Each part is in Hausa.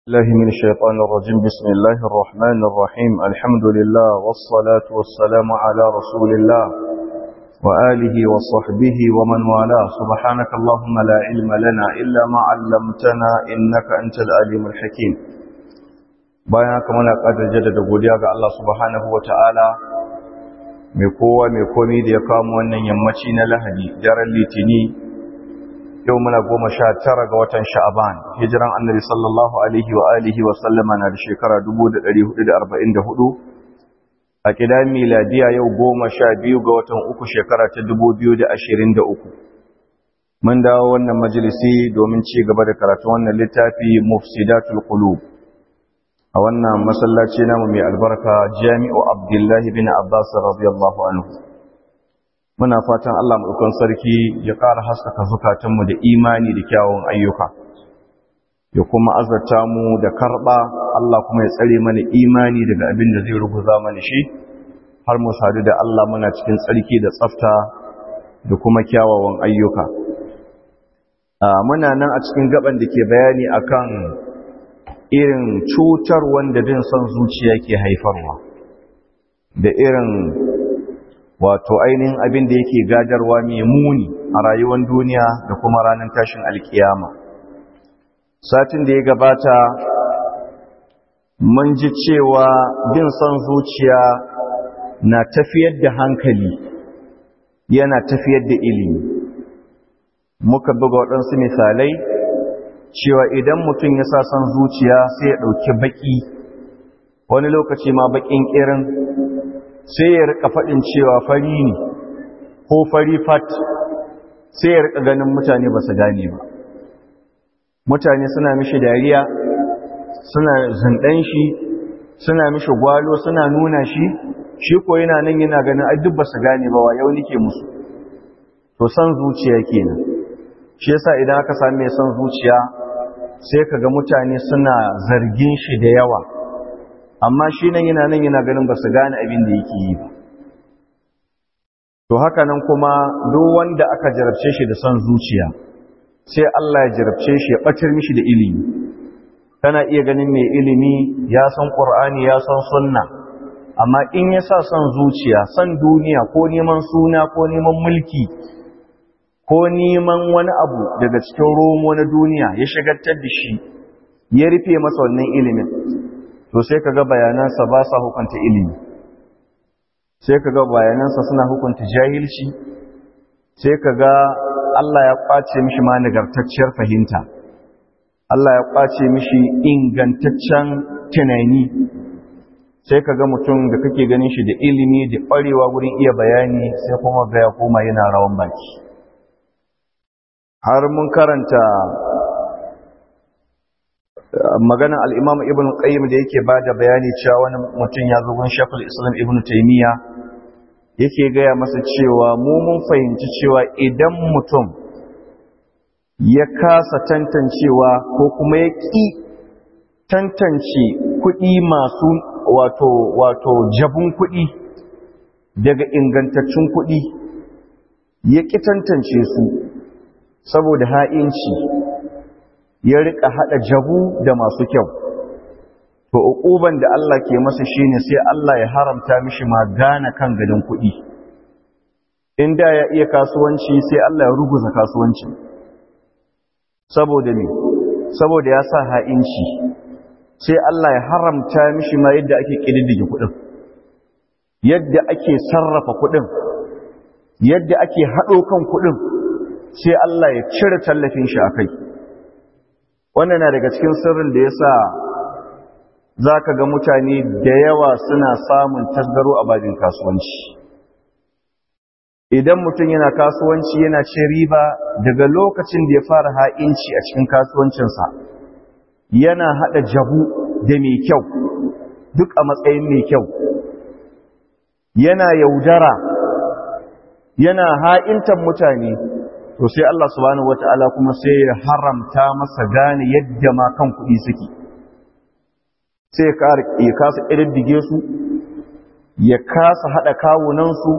الله من الشيطان الرجيم بسم الله الرحمن الرحيم الحمد لله والصلاة والسلام على رسول الله وآله وصحبه ومن والاه سبحانك اللهم لا علم لنا إلا ما علمتنا إنك أنت العليم الحكيم bayan haka muna ƙadar jaddada godiya ga Allah subhanahu wa ta'ala mai kowa mai komi da ya kamo wannan yammaci na lahadi daren litini yau muna goma sha tara ga watan sha'aban hijiran annabi sallallahu alaihi wa alihi wa sallama na da shekara 1444 a kidan miladiya yau goma sha biyu ga watan uku shekara ta 2023 mun dawo wannan majalisi domin ci gaba da karatun wannan littafi mufsidatul qulub a wannan masallaci namu mai albarka jami'u abdullahi bin abbas radiyallahu anhu muna fatan Allah maɗaukan sarki ya ƙara haskaka zukatanmu da imani da kyawun ayyuka ya kuma azarta mu da karɓa Allah kuma ya tsare mana imani daga abin da zai ruguza mana shi har mu sadu da Allah muna cikin tsarki da tsafta da kuma kyawawan ayyuka muna nan a cikin gaban da ke bayani akan irin cutar wanda bin son zuciya ke haifarwa da irin wato ainihin abin da yake gadarwa mai muni a rayuwar duniya da kuma ranar tashin alkiyama satin da ya gabata mun ji cewa bin son zuciya na tafiyar da hankali yana tafiyar da ilimi muka buga waɗansu misalai cewa idan mutum ya sa son zuciya sai ya ɗauki baƙi wani lokaci ma baƙin ƙirin sai ya rika faɗin cewa fari ne ko fari fat sai ya rika ganin mutane ba su gane ba mutane suna mishi dariya suna zindan shi suna mishi gwalo suna nuna shi shi ko yana nan yana ganin ai duk ba su gane ba wa yau nike musu to san zuciya kenan shi yasa idan aka sami mai san zuciya sai kaga mutane suna zargin shi da yawa amma shi nan yana nan yana ganin ba su gane abin da yake yi ba to haka nan kuma duk wanda aka jarabce shi da son zuciya sai Allah ya jarabce shi ya batar mishi da ilimi kana iya ganin mai ilimi ya san Qur'ani ya san sunna amma in ya sa son zuciya son duniya ko neman suna ko neman mulki ko neman wani abu daga cikin romo na duniya ya shagaltar da shi ya rufe masa wannan ilimin to sai kaga bayanansa ba sa hukunta ilimi sai kaga bayanansa suna hukunta jahilci sai kaga Allah ya kwace mishi ma nagartacciyar fahimta Allah ya kwace mishi ingantaccen tunani sai kaga mutum da kake ganin shi da ilimi da ƙwarewa gurin iya bayani sai kuma ga ya koma yana rawan baki har mun karanta maganan al'imam ibn qayyim da yake ba da bayani cewa wani mutum ya zo gun shafin islam ibn taimiyya yake gaya masa cewa mu mun fahimci cewa idan mutum ya kasa tantancewa ko kuma ya ƙi tantance kuɗi masu wato wato jabun kuɗi daga ingantaccen kuɗi ya ƙi tantance su saboda ha'inci ya rika hada jabu da masu kyau to uquban da Allah ke masa shine sai Allah ya haramta mishi ma gane kan gadin kuɗi inda ya iya kasuwanci sai Allah ya ruguza kasuwanci saboda ne saboda ya sa ha'inci sai Allah ya haramta mishi ma yadda ake kididdige kuɗin yadda ake sarrafa kuɗin yadda ake haɗo kan kuɗin sai Allah ya cire tallafin shi a kai wannan na daga cikin sirrin da ya sa za ka ga mutane da yawa suna samun tasgaro a babin kasuwanci idan mutum yana kasuwanci yana ce riba daga lokacin da ya fara ha'inci a cikin kasuwancinsa yana haɗa jabu da mai kyau duk a matsayin mai kyau yana yaudara yana ha'intan mutane to sai Allah subhanahu wata'ala kuma sai ya haramta masa gane yadda ma kan kuɗi suke sai ya kasa ƙididdige su ya kasa haɗa kawunansu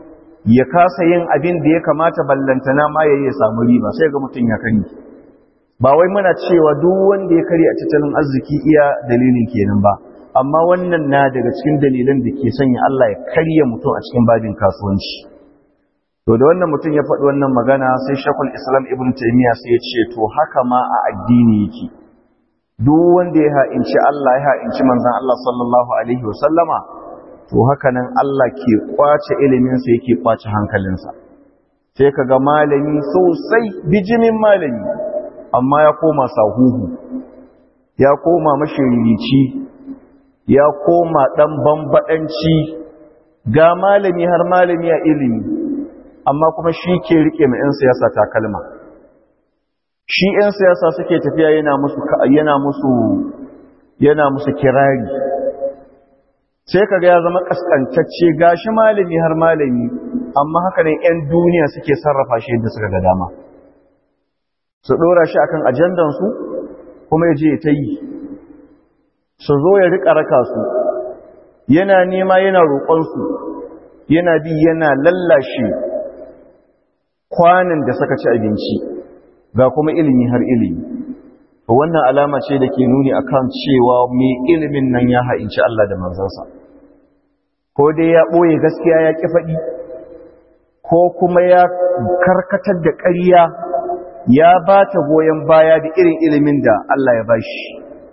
ya kasa yin abin da ya kamata ballantana ma ya yi samu riba sai ga mutum ya kani ba wai muna cewa duk wanda ya karya a tattalin arziki iya dalilin kenan ba amma wannan na daga cikin dalilan da ke sanya Allah ya karya mutum a cikin babin kasuwanci to da wannan mutum ya faɗi wannan magana sai shakul islam ibn taymiya sai ya ce to haka ma a addini yake duk wanda ya ha'inci Allah ya ha'inci manzon Allah sallallahu alaihi wasallama to haka nan Allah ke kwace ilimin sa yake kwace hankalinsa sai kaga malami sosai bijimin malami amma ya koma sahuhu ya koma mashiririci ya koma dan bambadanci ga malami har malami a ilimi amma kuma shi ke rike mai 'yan siyasa takalma shi 'yan siyasa suke tafiya yana musu yana musu yana musu kirari sai kaga ya zama kaskantacce gashi malami har malami amma haka ne 'yan duniya suke sarrafa shi yadda suka ga dama su dora shi akan ajandan su kuma ya je ta yi su zo ya rika raka su yana nema yana roƙon su yana bi yana lallashe kwanan da suka ci abinci ga kuma ilimi har ilimi wannan alama ce da ke nuni akan cewa mai ilimin nan ya ha'inci Allah da manzansa ko dai ya ɓoye gaskiya ya ƙi faɗi ko kuma ya karkatar da ƙarya ya ba ta goyon baya da irin ilimin da Allah ya ba shi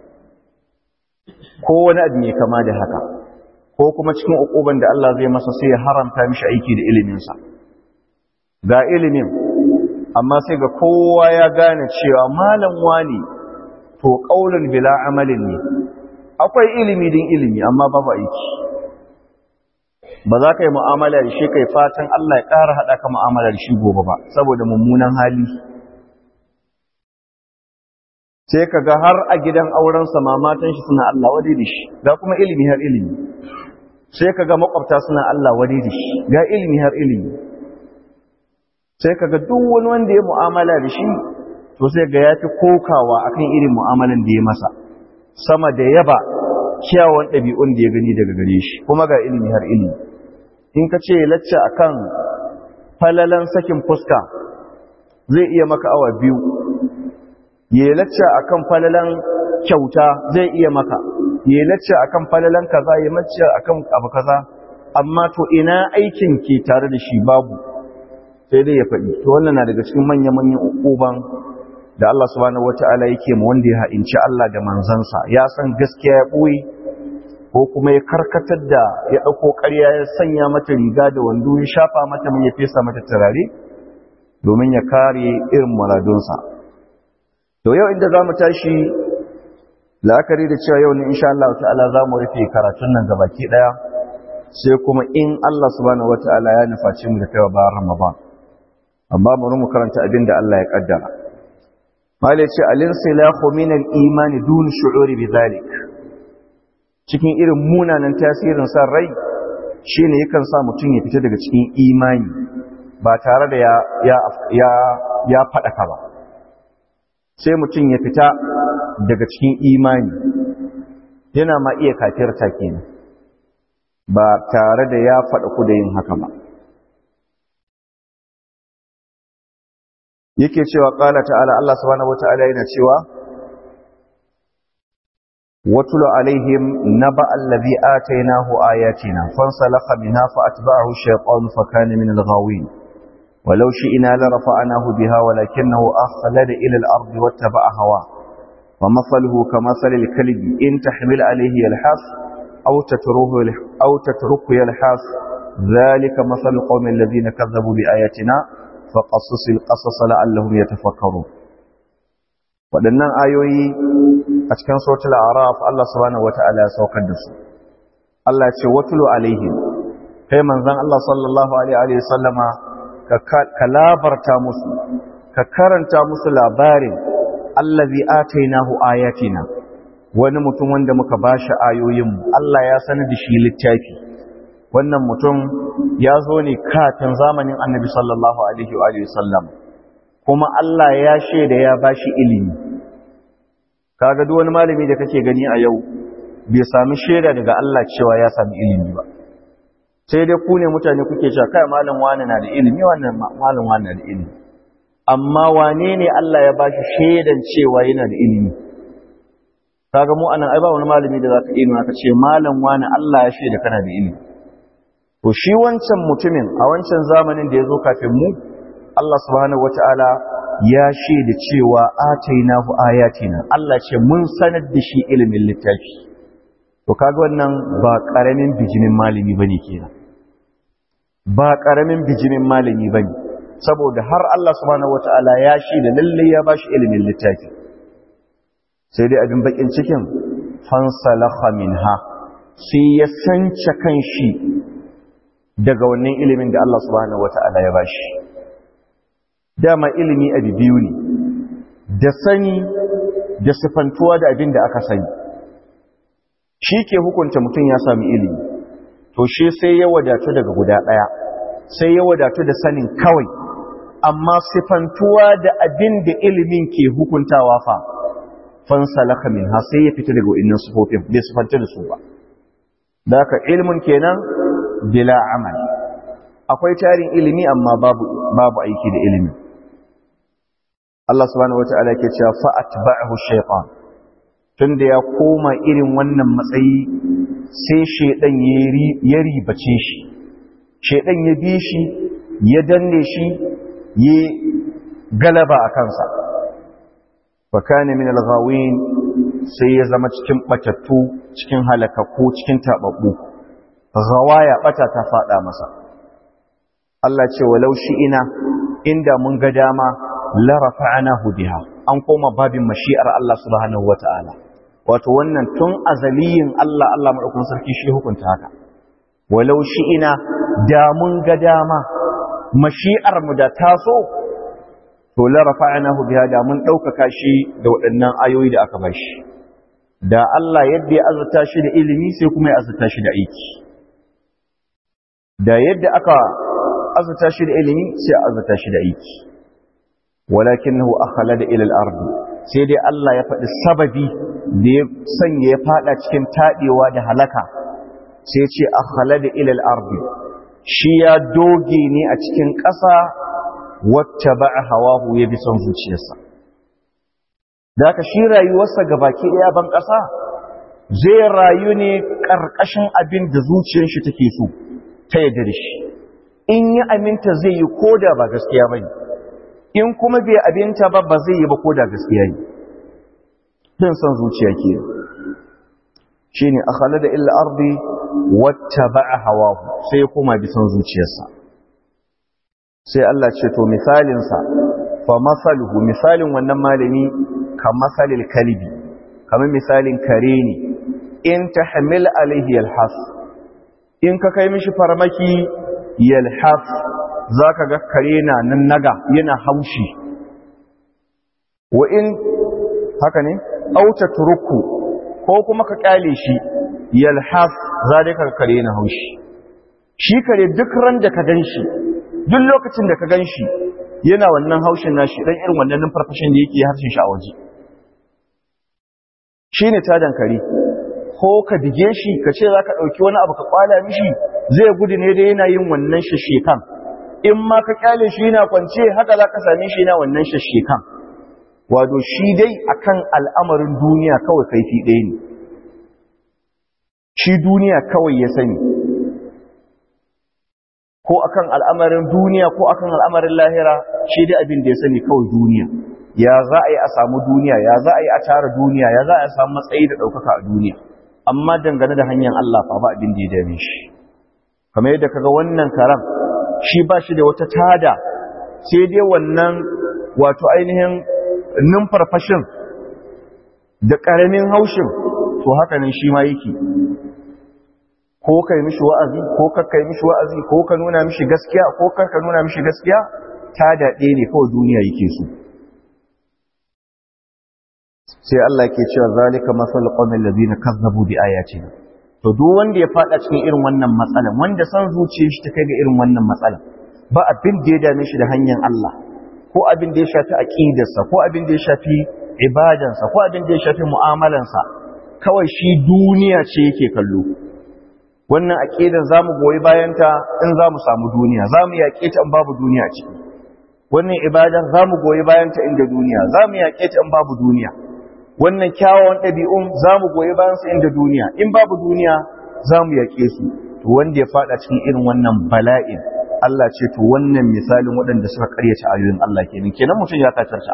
ko wani abu mai kama da haka ko kuma cikin uƙuban da Allah zai masa sai ya haramta mishi aiki da iliminsa ga ilimin amma sai ga kowa ya gane cewa malam wani to qaulun bila amalin ne akwai ilimi din ilimi amma babu aiki ba za ka yi mu'amala da shi kai fatan Allah ya ƙara haɗa ka mu'amala da shi gobe ba saboda mummunan hali sai ka ga har a gidan aurensa mamatan shi suna Allah wadai da shi ga kuma ilimi har ilimi sai ka ga makwabta suna Allah wadai da shi ga ilimi har ilimi sai kaga duk wani wanda ya mu'amala da shi to sai ga yafi kokawa akan irin mu'amalan da ya masa sama da yaba kyawun ɗabi'un da ya gani daga gare shi kuma ga ilimi har ilimi in ka ce lacca akan falalan sakin fuska zai iya maka awa biyu ya lacca akan falalan kyauta zai iya maka ya lacca akan falalan kaza ya lacca akan abu kaza amma to ina aikin ke tare da shi babu sai dai ya faɗi to wannan na daga cikin manya-manyan ukuban da Allah subhanahu wata'ala yake mu wanda ya ha'inci Allah da manzansa ya san gaskiya ya ɓoye ko kuma ya karkatar da ya ɗauko ƙarya ya sanya mata riga da wando ya shafa mata mai ya fesa mata turare domin ya kare irin muradunsa to yau inda za mu tashi la'akari da cewa yau ne insha Allah ta'ala za mu rufe karatun nan gabaki ɗaya sai kuma in Allah subhanahu wata'ala ya nufaci mu da kaiwa bayan Ramadan amma bari mu karanta abin da Allah ya kaddara malai ce al-insilahu min al-iman dun shu'uri bidhalik cikin irin munanan tasirin san rai shine yakan sa mutum ya fita daga cikin imani ba tare da ya ya ya ya fadaka ba sai mutum ya fita daga cikin imani yana ma iya kafirta kenan ba tare da ya faɗa ku da yin haka ba yake cewa ƙala ta'ala Allah subhanahu wata'ala yana cewa watulu alaihim naba allazi atainahu ayatina fansalakha minha fa'atba'ahu ash-shaytanu fakana min al-ghawin ولو شئنا لرفعناه بها ولكنه أخلد إلى الأرض واتبع هواه ومثله كمثل الكلب إن تحمل عليه يلحث أو تتركه أو تتركه يلحث ذلك مثل القوم الذين كذبوا بآياتنا فقصص القصص لعلهم يتفكرون waɗannan ayoyi a cikin sautul araf Allah subhanahu wata'ala ya saukar da su Allah ya ce watulu alaihim kai manzon Allah sallallahu alaihi wa sallama ka labarta musu ka karanta musu labarin allazi atainahu ayatina wani mutum wanda muka bashi ayoyinmu Allah ya sanar da shi littafi wannan mutum ya zo ne kafin zamanin annabi sallallahu alaihi wa sallam kuma Allah ya shaida ya bashi ilimi kaga duk wani malami da kake gani a yau bai sami shaida daga Allah cewa ya sami ilimi ba sai dai ku ne mutane kuke cewa kai malam wani na da ilimi wannan malam wani na da ilimi amma wane ne Allah ya bashi shaidan cewa yana da ilimi kaga mu anan ai ba wani malami da zaka iya nuna ka ce malam wani Allah ya shaida kana da ilimi to shi wancan mutumin a wancan zamanin da ya zo kafin mu Allah subhanahu wataala ya shaida cewa atainahu ayatina Allah ce mun sanar da shi ilimin littafi to kaga wannan ba karamin bijimin malami bane kenan ba karamin bijimin malami bane saboda har Allah subhanahu wataala ya shaida lalle ya bashi ilimin littafi sai dai abin bakin cikin fansalakha minha sai ya sance kanshi daga wannan ilimin da Allah subhanahu wataala ya bashi dama ilimi abu biyu ne da sani da sifantuwa da abin da aka sani shi ke hukunta mutum ya sami ilimi to shi sai ya wadatu daga guda ɗaya sai ya wadatu da sanin kawai amma sifantuwa da abin da ilimin ke hukuntawa fa fansalaka min ha sai ya fita daga wa'innan sufofin bai sifanta da su ba da haka ilimin kenan bila amal akwai tarin ilimi amma babu babu aiki da ilimi Allah subhanahu wata'ala ke cewa fa atba'ahu shaytan tunda ya koma irin wannan matsayi sai shedan ya ribace shi shedan ya bi shi ya danne shi ya galaba a kansa wa kana min al-ghawin sai ya zama cikin batattu cikin halakakku cikin tababbu ghawaya bata ta fada masa Allah ce walau shi ina inda mun ga dama la rafa'nahu biha an koma babin mashi'ar Allah subhanahu wata'ala wato wannan tun azaliyin Allah Allah madaukakin sarki shi hukunta haka walau shi ina da mun ga dama mashi'ar mu da taso to la rafa'nahu biha da mun daukaka shi da waɗannan ayoyi da aka bashi da Allah yadda ya azurta shi da ilimi sai kuma ya azurta shi da aiki da yadda aka azurta shi da ilimi sai azurta shi da aiki walakinahu akhlada ila al-ard sai dai Allah ya faɗi sababi da ya sanya ya fada cikin tadewa da halaka sai ce akhlada ila al-ard shi ya doge ne a cikin ƙasa wacce ba hawahu ya bi son zuciyarsa da haka shi rayuwarsa gabaki ɗaya ban ƙasa zai rayu ne ƙarƙashin abin da zuciyar shi take so ta yadda da shi in yi aminta zai yi koda ba gaskiya ba in kuma bai abinta ba ba zai yi ba koda gaskiya ne bin son zuciya ke shi ne a da illa ardi wata ba a hawa sai kuma bi son zuciyarsa sai Allah ce to misalinsa fa masaluhu misalin wannan malami ka masalil kalibi kamar misalin kare ne in ta hamil alaihi yalhas in ka kai mishi farmaki yalhas za ka ga kare na nan naga yana haushi wa in haka ne auta turuku ko kuma ka kyale shi yalhas za dai ka kare yana haushi shi kare duk ran da ka gan shi duk lokacin da ka gan shi yana wannan haushin nashi dan irin wannan numfarfashin da yake harshen shi a waje shi ne tadan kare ko ka dige shi ka ce za ka ɗauki wani abu ka kwala mishi zai gudu ne da yana yin wannan shashekan in ma ka kyale shi yana kwance haka za ka same shi yana wannan shashekan wato shi dai akan al'amarin duniya kawai kaifi ɗaya ne shi duniya kawai ya sani ko akan al'amarin duniya ko akan al'amarin lahira shi dai abin da ya sani kawai duniya ya za a yi a samu duniya ya za a yi a tara duniya ya za a samu matsayi da ɗaukaka a duniya amma dangane da hanyar Allah fa ba abin da ya dame shi kamar yadda kaga wannan karam shi ba shi da wata tada sai dai wannan wato ainihin numfarfashin da ƙaramin haushin to haka nan shi ma yake ko ka yi mishi wa'azi ko ka kai mishi wa'azi ko ka nuna mishi gaskiya ko ka ka nuna mishi gaskiya ta daɗe ne kawai duniya yake so sai Allah ke cewa zalika masal qawmil ladina kazzabu bi ayatina to duk wanda ya fada cikin irin wannan matsalan wanda san zuciyar shi ta kai ga irin wannan matsalan ba abin da ya dame shi da hanyar Allah ko abin da ya shafi aqidarsa ko abin da ya shafi ibadansa ko abin da ya shafi mu'amalansa kawai shi duniya ce yake kallo wannan aqidan zamu goyi bayanta in zamu samu duniya zamu yaƙe ta in babu duniya ciki wannan ibadar za mu goyi bayan ta inda duniya za mu yaƙe ta in babu duniya wannan kyawawan ɗabi'un za mu goyi bayan su inda duniya in babu duniya za mu yaƙe su to wanda ya faɗa cikin irin wannan bala'in Allah ce to wannan misalin waɗanda suka ƙaryata ayoyin Allah kenan kenan mutum ya kafirta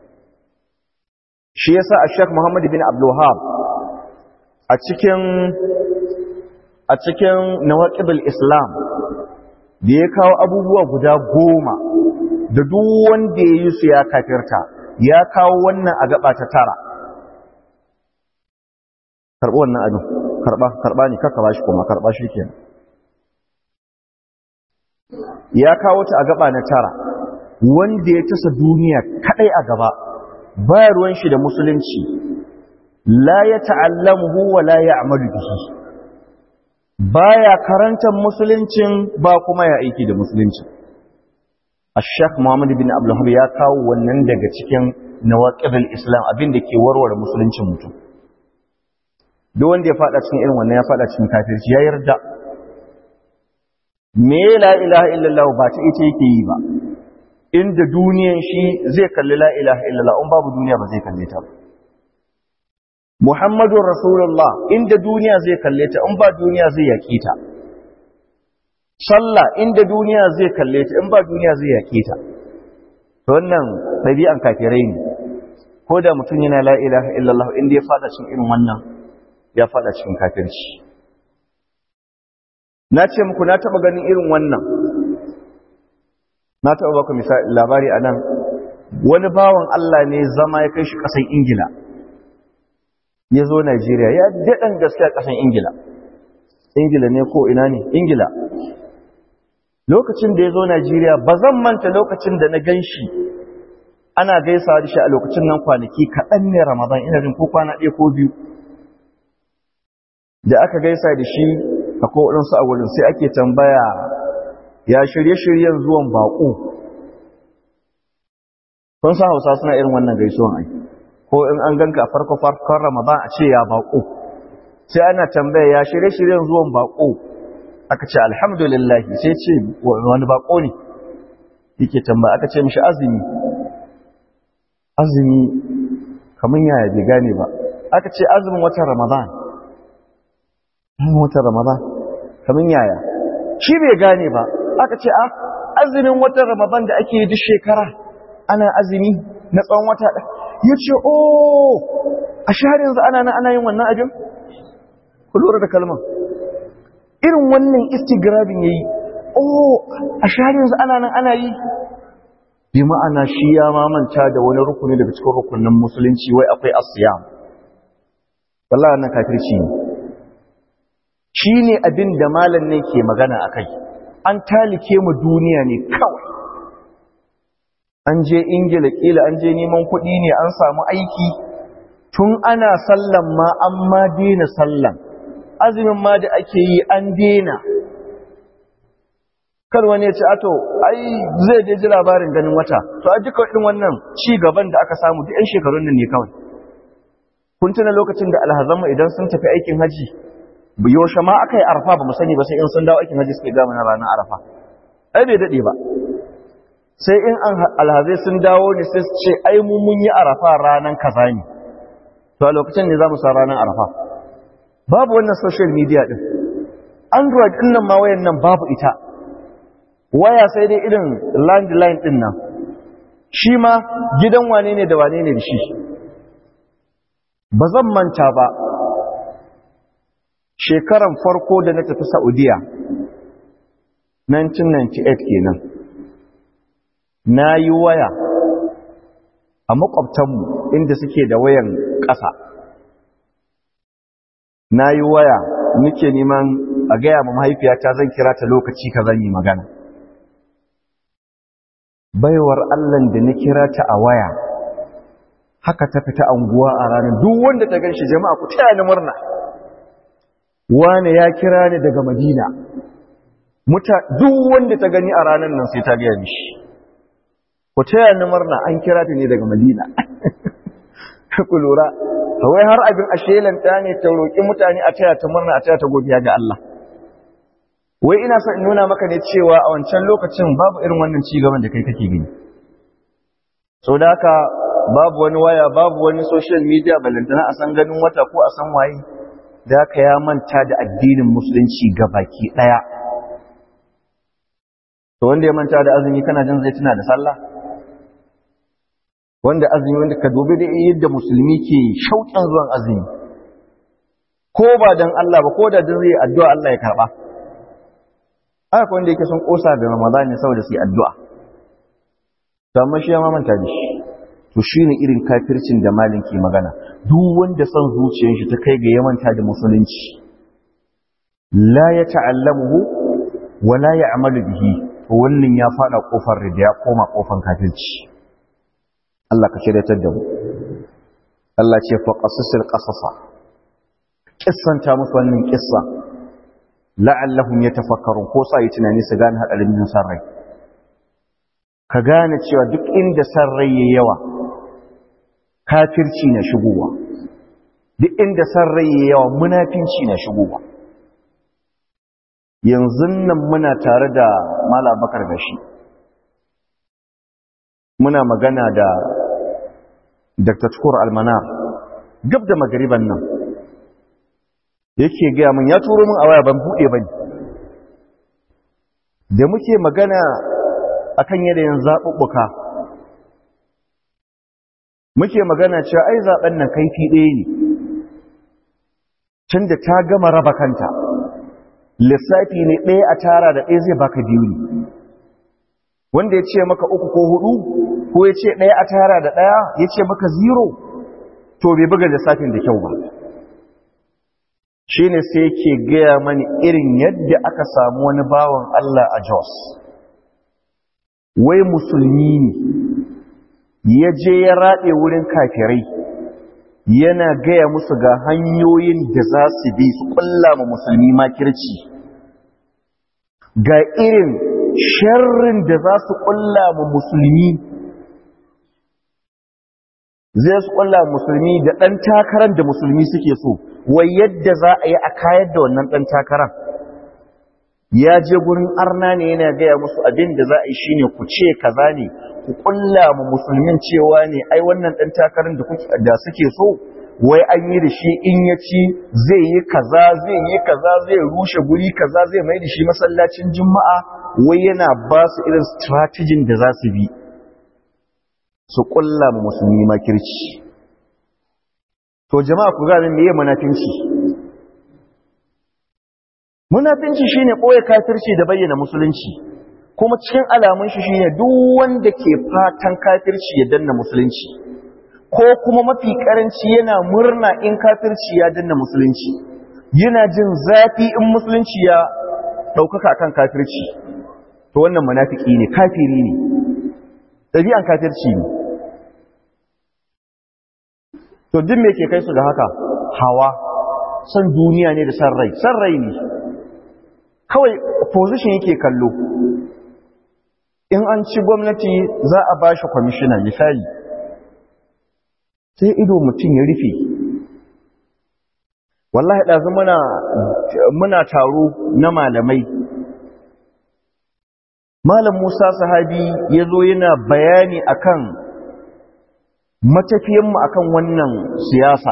shi yasa Sheikh Muhammad bin Abdul Wahhab a cikin a cikin nawaqibul Islam da ya kawo abubuwa guda goma da duk wanda ya yi su ya kafirta ya kawo wannan a gaba ta tara karɓi wannan abin karɓa karɓa ne kaka ba shi kuma karɓa shi kenan ya kawo ta a gaba na tara wanda ya tasa duniya kadai a gaba ba ruwan shi da musulunci la ya ta'allamuhu wa la ya'malu bihi baya karantar musuluncin ba kuma ya aiki da musulunci Ash-Sheikh Muhammad bin Abdul Wahhab ya kawo wannan daga cikin nawaqidul Islam abin da ke warware musuluncin mutum duk wanda ya fada cikin irin wannan ya fada cikin kafirci ya yarda me la ilaha illallah ba ta ita yake yi ba inda duniyan shi zai kalli la ilaha illallah in babu duniya ba zai kalle ta ba Muhammadun Rasulullah inda duniya zai kalle ta in ba duniya zai yaƙi ta sallah inda duniya zai kalle ta in ba duniya zai yaƙi ta to wannan ɗabi'an kafirai ne ko da mutum yana la ilaha illallah inda ya fada cikin irin wannan ya fada cikin kafirci na ce muku na taɓa ganin irin wannan na taɓa baka misali labari a nan wani bawan Allah ne zama ya kai shi ƙasar Ingila ya zo Najeriya ya daɗin gaske a ƙasar Ingila Ingila ne ko ina ne Ingila lokacin da ya zo Najeriya ba zan manta lokacin da na gan shi ana gaisawa da shi a lokacin nan kwanaki kaɗan ne Ramadan ina jin ko kwana ɗaya ko biyu da aka gaisa da shi a kowaɗansu a wurin sai ake tambaya ya shirye-shiryen zuwan baƙo kun san hausa suna irin wannan gaisuwan ai ko in an ganka a farko farkon ramadan a ce ya baƙo sai ana tambaya ya shirye-shiryen zuwan baƙo aka ce alhamdulillah sai ce wani baƙo ne yake tambaya aka ce mishi azumi azumi kamar yaya bai gane ba aka ce azumin watan ramadan watan ramadan kamar yaya shi bai gane ba aka ce a azumin watan ramadan da ake yi duk shekara ana azumi na tsawon wata ɗaya ya ce o a shahar yanzu ana nan ana yin wannan abin ku lura da kalman irin wannan istigrabin ya yi o a shahar yanzu ana nan ana yi bi ma'ana shi ya mamanta da wani rukuni daga cikin rukunin musulunci wai akwai asiyam wallahi wannan kafirci ne shi ne abin da malam ne ke magana a kai an talike mu duniya ne kawai an je ingila kila an je neman kuɗi ne an samu aiki tun ana sallan ma an ma dena sallan azumin ma da ake yi an dena kar wani ya ce ato ai zai je ji labarin ganin wata to a duka irin wannan ci gaban da aka samu duk 'yan shekarun nan ne kawai kun tuna lokacin da alhazanmu idan sun tafi aikin haji yaushe ma aka yi arafa ba mu sani ba sai in sun dawo aikin haji suke gama na ranar arafa ai bai daɗe ba sai in an alhazai sun dawo ne sai su ce ai mu mun yi arafa ranar kaza ne to a lokacin ne za mu sa ranar arafa babu wannan social media din android din nan ma wayan nan babu ita waya sai dai irin landline din nan shi ma gidan wane ne da wane ne da shi ba zan manta ba shekaran farko da na tafi Saudiya 1998 kenan na yi waya a makwabtanmu inda suke da wayan ƙasa na yi waya muke neman a gaya ma mahaifiyata zan kira ta lokaci ka zan yi magana baiwar allan da na kira ta a waya haka ta fita anguwa a ranar duk wanda ta gan shi jama'a ku taya ni murna wane ya kira ni daga madina muta duk wanda ta gani a ranar nan sai ta gaya mishi ku taya ni murna an kira ta ne daga madina ku lura wai har abin ashelanta ne ta roƙi mutane a taya ta murna a taya ta godiya ga Allah wai ina son in nuna maka ne cewa a wancan lokacin babu irin wannan ci gaban da kai kake gani sau da haka babu wani waya babu wani social media balantana a san ganin wata ko a san waye da haka ya manta da addinin musulunci ga baki ɗaya to wanda ya manta da azumi kana jin zai tuna da sallah wanda azumi wanda ka dobe da yadda musulmi ke shauƙin zuwan azumi ko ba dan Allah ba ko da dan zai addu'a Allah ya karba haka wanda yake son kosa da Ramadan ne saboda su yi addu'a to amma shi ya mamanta da shi to shine irin kafircin da malin ke magana duk wanda son zuciyar shi ta kai ga ya manta da musulunci la ya ta'allamuhu wa la ya'malu bihi to wannan ya fada kofar rida ya koma kofar kafirci Allah ka shiryatar da mu Allah ce fa qasasil qasasa kissanta musu wannan kissa la'allahum yatafakkarun ko sa yi tunani su gane hadarin yin sarrai ka gane cewa duk inda sarrai yayi yawa kafirci na shigowa duk inda sarrai yayi yawa munafinci na shigowa yanzu nan muna tare da Malam Bakar gashi muna magana da Dr. Tukur Almanar gab da magariban nan yake gaya min ya turo min a waya ban buɗe ba ne da muke magana akan yanayin zaɓuɓɓuka muke magana cewa ai zaɓen nan kaifi ɗaya ne tun da ta gama raba kanta lissafi ne ɗaya a tara da ɗaya zai baka biyu ne wanda ya ce maka uku ko hudu ko ya ce ɗaya a tara da ɗaya ya ce maka zero to bai buga lissafin da kyau ba shi ne sai ke gaya mani irin yadda aka samu wani bawan Allah a Jos wai musulmi ne ya je ya raɗe wurin kafirai yana gaya musu ga hanyoyin da za su bi su ƙulla ma musulmi makirci ga irin sharrin da za su ƙulla ma musulmi zai su ƙulla musulmi da ɗan takarar da musulmi suke so wai yadda za a yi a kayar da wannan ɗan takarar ya je gurin arna ne yana gaya musu abin da za a yi shine ku ce kaza ne ku ƙulla ma musulmin cewa ne ai wannan ɗan takarar da suke so wai an yi da shi in ya ci zai yi kaza zai yi kaza zai rushe guri kaza zai mai da shi masallacin juma'a wai yana ba su irin strategin da za su bi su kulla ma musulmi makirci to jama'a ku gane meye munafinci munafinci shine koya kafirci da bayyana musulunci kuma cikin alamun shi shine duk wanda ke fatan kafirci ya danna musulunci ko kuma mafi karanci yana murna in kafirci ya danna musulunci yana jin zafi in musulunci ya ɗaukaka kan kafirci to wannan munafiki ne kafiri ne ɗabi'an kafirci ne to duk me ke kai su ga haka hawa san duniya ne da san rai san rai ne kawai position yake kallo in an ci gwamnati za a ba shi kwamishina misali sai ido mutum ya rufe wallahi ɗazu muna, muna taro na malamai malam musa sahabi ya zo yana bayani akan matafiyanmu akan wannan siyasa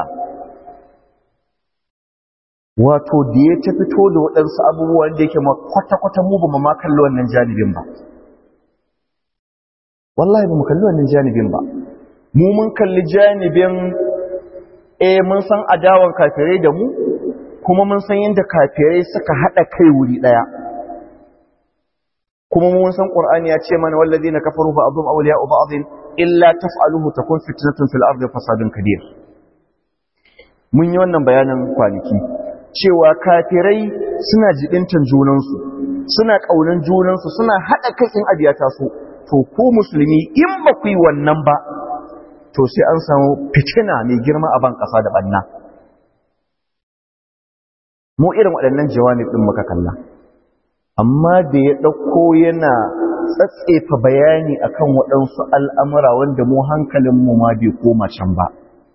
wato da ya ta fito da waɗansu abubuwan da yake kwata-kwata mu ba ma kalli wannan janibin ba wallahi ba mu kalli wannan janibin ba mu mun kalli janibin eh mun san adawan kafirai da mu kuma mun san yadda kafirai suka haɗa kai wuri ɗaya kuma mun san qur'ani ya ce mana wallazina kafaru fa abum awliya'u ba'dhin illa taf'aluhu takun fitnatun fil ardi fasadun kabir mun yi wannan bayanin kwanaki cewa kafirai suna jibintan junansu suna kaunan junansu suna hada kai in abiya taso to ku musulmi in ba ku yi wannan ba to sai an samu fitina mai girma a ban kasa da banna mu irin waɗannan jawabin din muka kalla amma da ya ɗauko yana tsatsefa bayani akan waɗansu al'amura wanda mu hankalinmu ma bai koma can ba.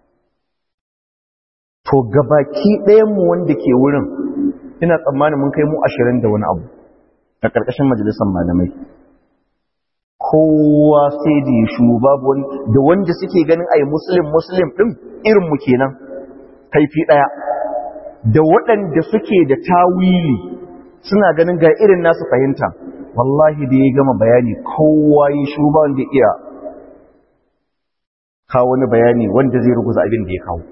To, gabaki ɗayanmu wanda ke wurin, ina tsammanin mun kai mu ashirin da wani abu a ƙarƙashin majalisar malamai. kowa sai da ya shu babu wani da wanda suke ganin ai muslim muslim din irin mu kenan kaifi daya da waɗanda suke da tawili suna ganin ga irin nasu fahimta wallahi da ya gama bayani kowa ya shu ba wanda iya kawo wani bayani wanda zai ruguza abin da ya kawo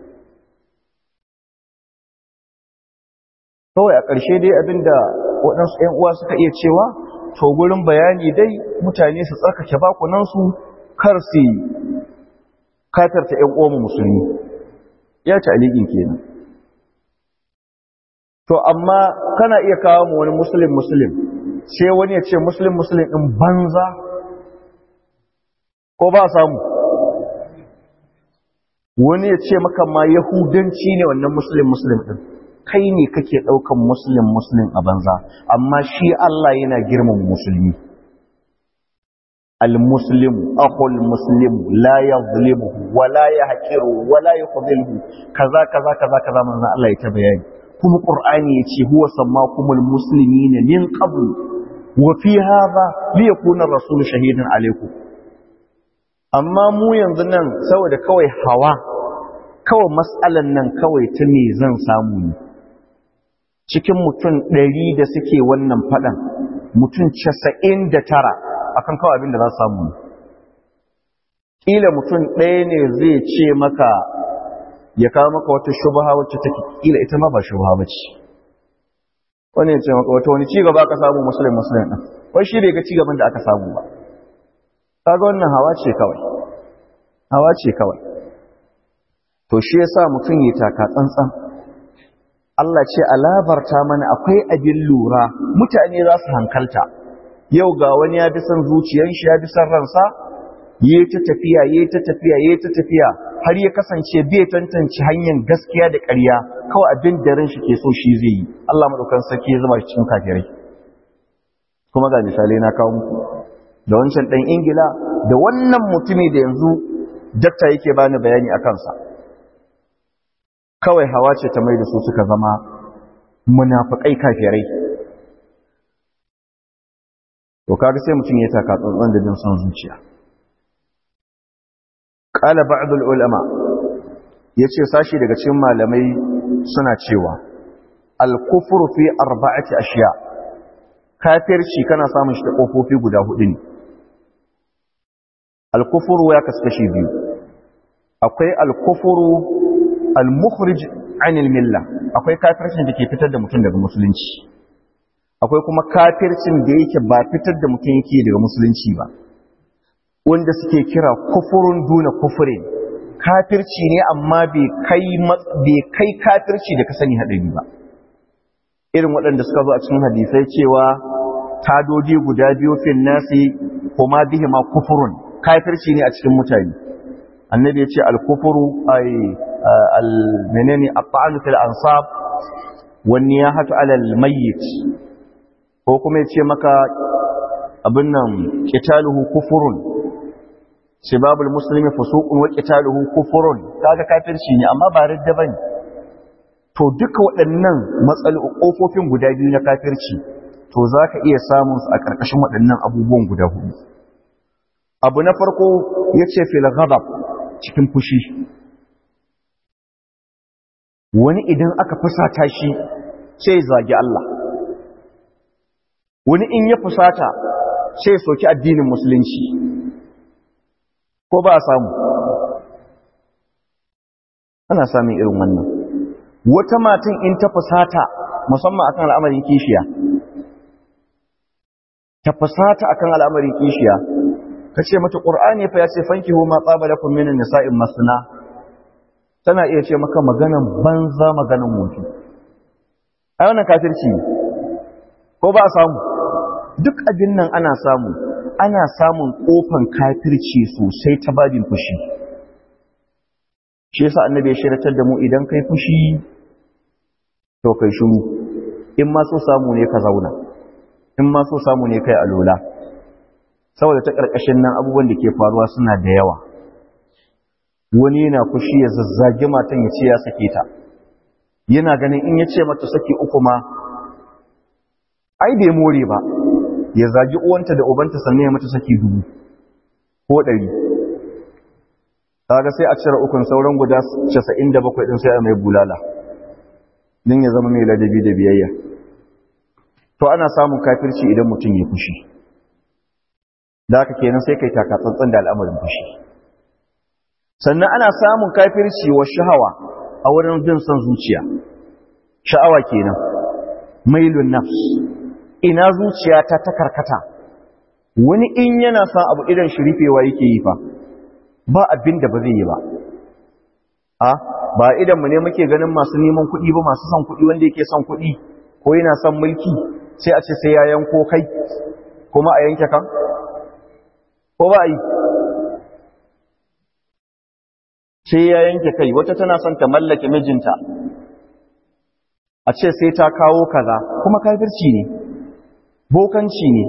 kawai a ƙarshe dai abinda waɗansu ‘yan uwa suka iya cewa to gurin bayani dai mutane su tsarkake bakunansu kar su katarta ‘yan uwa musulmi ya ci alikin kenan to amma kana iya kawo mu wani musulun musulun sai wani ya ce musulun musulun ɗin banza ko ba samu wani ya ce maka ma yahudanci ne wannan musulun musulun ɗin kai ne kake ɗaukan musulun musulun a banza amma shi Allah yana girman musulmi al-muslimu akhul muslimu la yazlimuhu wa la yahqiru wa la yukhdhiluhu kaza kaza kaza kaza manzo Allah ya ta bayani kuma qur'ani yace huwa sammakumul muslimina min qabl wa fi hadha liyakuna ar-rasulu shahidan alaykum amma mu yanzu nan saboda kawai hawa kawai matsalan nan kawai ta me zan samu ne cikin mutum ɗari da suke wannan faɗan mutum casa'in da tara akan kawai abin da za su samu ne ƙila mutum ɗaya ne zai ce maka ya kawo maka wata shubaha wacce take ƙila ita ma ba shubaha ba ce wani ya ce maka wata wani cigaba aka samu musulun musulun ɗin wai shi bai ga cigaban da aka samu ba kaga wannan hawa ce kawai hawa ce kawai to shi yasa mutum ya taka tsantsan Allah ce alabarta mana akwai abin lura mutane za su hankalta yau ga wani ya bi son zuciyar shi ya bi son ransa yi ta tafiya yi ta tafiya yi ta tafiya har ya kasance bai tantance hanyar gaskiya da ƙarya kawai abin da ran shi ke so shi zai yi Allah madaukan sarki ya zama cikin kafirai kuma ga misalai na kawo muku da wancan ɗan ingila da wannan mutumi da yanzu dakta yake bani bayani a kansa kawai hawa ce ta mai da su suka zama munafukai kafirai to kaga sai mutum ya taka tsantsan da jin son zuciya qala ba'd ulama yace sashi daga cikin malamai suna cewa al-kufru fi arba'ati ashiya' kafirci kana samun shi ta ƙofofi guda hudu ne alkufuru ya kaskashi biyu akwai alkufuru almukhrij anil milla akwai kafircin da ke fitar da mutum daga musulunci akwai kuma kafircin da yake ba fitar da mutum yake daga musulunci ba wanda suke kira kufurun duna kufurin kafirci ne amma bai kai kafirci da ka sani haɗari ba irin waɗanda suka zo a cikin hadisai cewa tadoji guda biyu fil nasi kuma bihi ma kufurun kafirci ne a cikin mutane annabi ya ce al-kufuru ay al-menene at-ta'anu fil ansab wan niyahatu ala al-mayyit ko kuma ya ce maka abin nan qitaluhu kufurun sibabul muslimi fusuqun wa qitaluhu kufurun kaga kafirci ne amma ba ridda bane to duka waɗannan matsaloli ƙofofin guda biyu na kafirci to za ka iya samun su a ƙarƙashin waɗannan abubuwan guda hudu abu na farko ya ce filagabab cikin fushi wani idan aka fusata shi sai zagi Allah wani in ya fusata sai soki addinin musulunci ko ba a samu ana samun irin wannan wata matan in ta fusata musamman akan al'amarin kishiya ta fusata akan al'amarin kishiya ka ce mata ƙur'ani fa ya ce fanki huma tsabalakum minan nisa'in masna tana iya ce maka maganan banza maganan mutu ai wannan kafirci ko ba a samu duk abin nan ana samu ana samun kofan kafirci sosai ta babin fushi shi yasa annabi ya shiratar da mu idan kai fushi to kai shiru in ma so samu ne ka zauna in ma so samu ne kai alola saboda ta karkashin nan abubuwan da ke faruwa suna da yawa wani yana fushi ya zazzage matan ya ce ya sake ta yana ganin in ya ce mata saki uku ma ai bai more ba ya zagi uwanta da ubanta sannan ya mata saki dubu ko ɗari kaga sai a cire ukun sauran guda 97 din sai a mai bulala din ya zama mai ladabi da biyayya to ana samun kafirci idan mutum ya fushi da haka kenan sai kai taka tsantsan da al'amarin fushi sannan ana samun kafirci wa shahawa a wurin bin son zuciya sha'awa kenan mailun nafs ina zuciya ta ta karkata wani in yana son abu idan shirifewa yake yi fa ba abin da ba zai yi ba a ba idan mu ne muke ganin masu neman kuɗi ba masu son kuɗi wanda yake son kuɗi ko yana son mulki sai a ce sai ya yanko kai kuma a yanke kan ko ba a yi sai ya yanke kai wata tana son ta mallake mijinta a ce sai ta kawo kaza kuma kafirci ne bokanci ne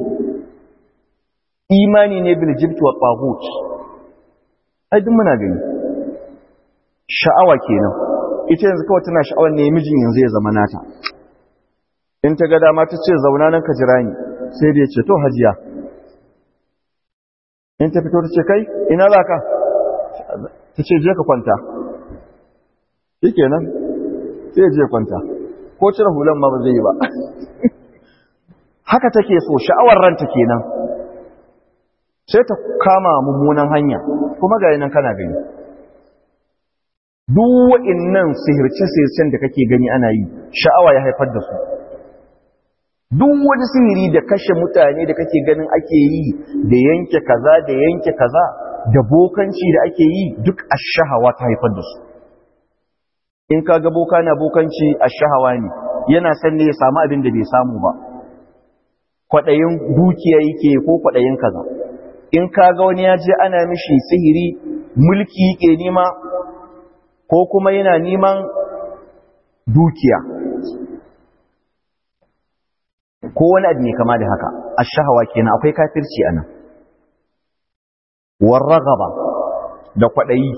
imani ne bil jibt wa taghut ai duk muna gani sha'awa kenan ita yanzu kawai tana sha'awar ne mijin yanzu ya zama nata in ta ga dama ta ce zauna nan ka jira ni sai da ya ce to hajiya in ta fito ta ce kai ina za ka ta ce je ka kwanta shi kenan sai je kwanta ko cire hulan ma ba zai yi ba haka take so sha'awar ranta kenan sai ta kama mummunan hanya kuma ga nan kana gani duk wa'innan sihirce-sihircen da kake gani ana yi sha'awa ya haifar da su duk wani sihiri da kashe mutane da kake ganin ake yi da yanke kaza da yanke kaza da bokanci da ake yi duk ashahawa ta haifar da su in ka ga boka na bokanci ashahawa ne yana san ne ya samu abin da bai samu ba kwaɗayin dukiya yake ko kwaɗayin kaza in ka ga wani ya je ana mishi sihiri mulki yake nema ko kuma yana neman dukiya ko wani abu ne kama da haka ashahawa kenan akwai kafirci anan warragaba da kwaɗayi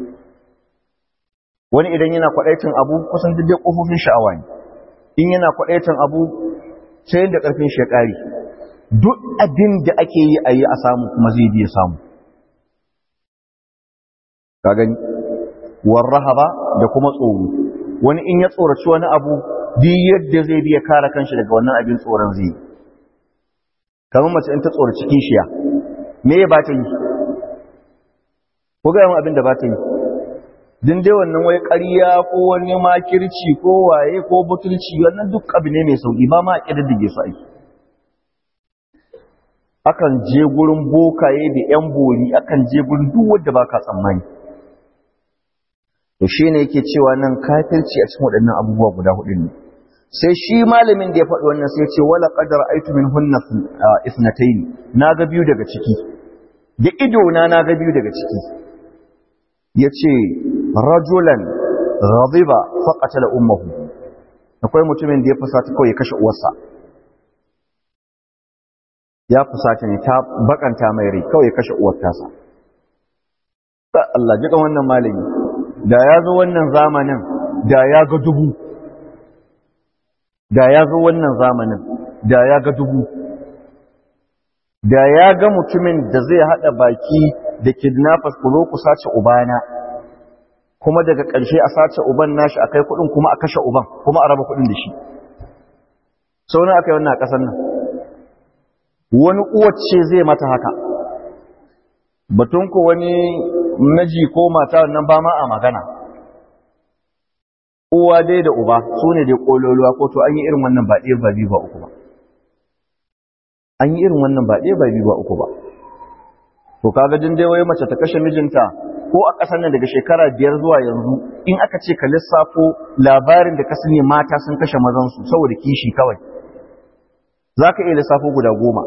wani idan yana kwaɗaitin abu kusan duk dai ƙofofin sha'awa ne in yana kwaɗaitin abu sai yadda ƙarfin shekari duk abin da ake yi a yi a samu kuma zai biya samu ka gani warrahaba da kuma tsoro wani in ya tsoraci wani abu duk yadda zai biya kare kanshi daga wannan abin tsoron zai kamar mace in ta tsoraci kishiya me ya ba ta yi ko ga yawan abin da ba ta yi din dai wannan wai ƙarya ko wani makirci ko waye ko butulci wannan duk abu ne mai sauƙi ba ma a ƙididdige su aiki akan je gurin bokaye da ‘yan bori akan je gurin duk wadda ba ka tsammani to shi ne yake cewa nan kafirci a cikin waɗannan abubuwa guda hudu ne sai shi malamin da ya faɗi wannan sai ce wala qadar aitu min hunna isnatayn na ga biyu daga ciki da ido na na ga biyu daga ciki yace rajulan ghadiba fa qatala ummuhu akwai mutumin da ya fusata kawai ya kashe uwarsa ya fusata ne ta bakanta mai rai kawai ya kashe uwar tasa Allah ji kan wannan malami da ya zo wannan zamanin da ya ga dubu da ya zo wannan zamanin da ya ga dubu da ya ga mutumin da zai haɗa baki da kidnappers ku zo ku sace ubana kuma daga ƙarshe a sace uban nashi akai kuɗin kuma a kashe uban kuma a raba kuɗin da shi sau na aka yi wannan a ƙasar nan wani uwace zai mata haka batun ku wani miji ko mata nan ba ma a magana uwa dai da uba su ne dai kololuwa ko to an yi irin wannan ba ɗaya ba biyu ba uku ba an yi irin wannan ba ɗaya ba biyu ba uku ba to kaga din dai wai mace ta kashe mijinta ko a ƙasar nan daga shekara biyar zuwa yanzu in aka ce ka lissafo labarin da ka sani mata sun kashe mazansu saboda kishi kawai za ka iya lissafo guda goma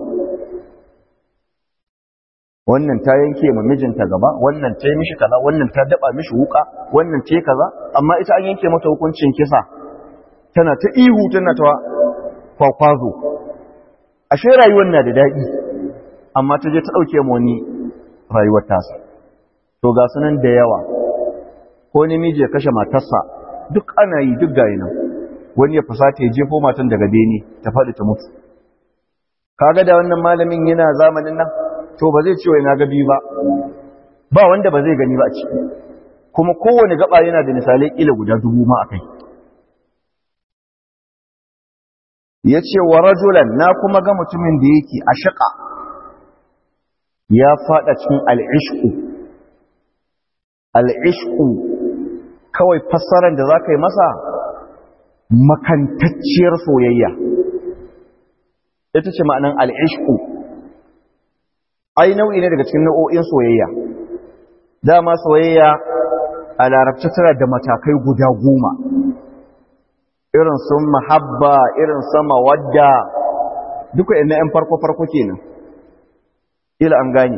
wannan ta yanke ma mijinta gaba wannan ta yi mishi kaza wannan ta daba mishi wuka wannan ta yi kaza amma ita an yanke mata hukuncin kisa tana ta ihu tana ta kwakwazo ashe rayuwar na da daɗi amma ta je ta ɗauke ma wani rayuwar tasa to ga sunan da yawa ko namiji ya kashe matarsa duk ana yi duk gayi nan wani ya fusata ya jefo matan daga bene ta faɗi ta mutu kaga da wannan malamin yana zamanin nan to ba zai ce wai na ga biyu ba ba wanda ba zai gani ba a ciki kuma kowane gaba yana da misalai kila guda dubu ma akai yace wa rajulan na kuma ga mutumin da yake a shaqa ya fada cikin al-ishqu al-ishqu kawai fassarar da zaka yi masa makantacciyar soyayya ita ce ma'anan al-ishqu ai nau'i ne daga cikin nau'o'in soyayya dama soyayya a larabci tana da matakai guda goma irin sun mahabba irin sama wadda duka ina yan farko-farko kenan ila an gani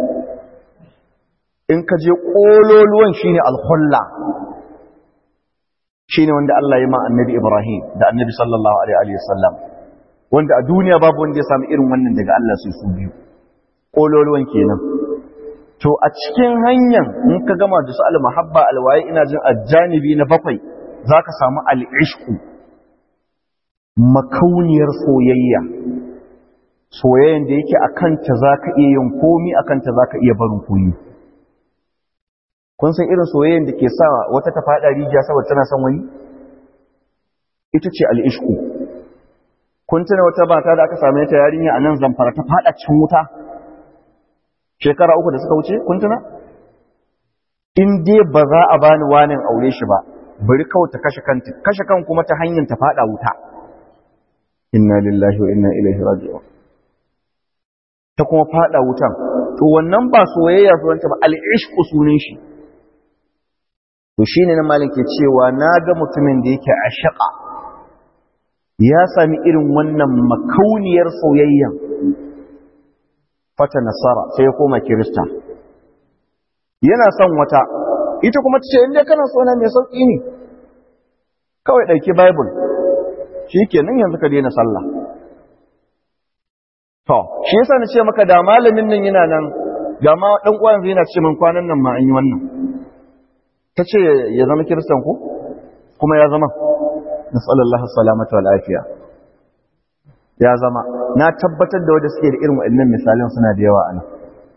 in ka je ƙololuwan shine alhulla shine wanda Allah ya ma annabi Ibrahim da annabi sallallahu alaihi wasallam wanda a duniya babu wanda ya samu irin wannan daga Allah sai su biyu ƙololuwan kenan to a cikin hanyar in ka gama da su al-mahabba alwaye ina jin ajanibi na bakwai zaka samu al-ishqu makauniyar soyayya soyayyan da yake akan ta zaka iya yin komi akan ta zaka iya barin komi kun san irin soyayyan da ke sa wata ta fada rijiya saboda tana son wani ita ce al-ishqu kun tuna wata bata da aka same ta yarinya a nan zamfara ta fada cikin wuta shekara uku da suka wuce kun tuna in dai ba za a bani wanin aure shi ba bari kawai ta kashe kanta kashe kan kuma ta hanyar ta fada wuta inna lillahi wa inna ilaihi raji'un ta kuma fada wutan to wannan ba soyayya sunanta ba al-ishqu sunan shi to shine nan malin ke cewa naga mutumin da yake ashaqa ya sami irin wannan makauniyar soyayya fata nasara sai ya koma kirista yana son wata ita kuma ta ce inda kana so na mai sauƙi ne kawai ɗauki bible shi kenan yanzu ka daina sallah to shi yasa na ce maka da malamin nan yana nan ga ma ɗan uwan zai yana ce min kwanan nan ma an yi wannan ta ce ya zama kiristan ku kuma ya zama nasallallahu salamata wal afiya ya zama na tabbatar da wanda suke da irin waɗannan misalan suna da yawa ana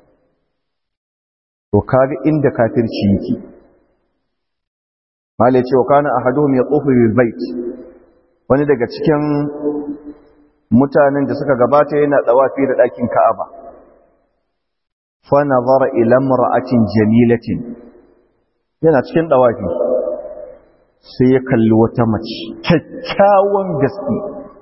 to kaga inda kafirci yake mala ce wa kana ahaduhum yatufu bil bait wani daga cikin mutanen da suka gabata yana tsawafi da ɗakin Ka'aba fa nazara ila imra'atin jamilatin yana cikin dawafi sai ya kalli wata mace kyakkyawan gaske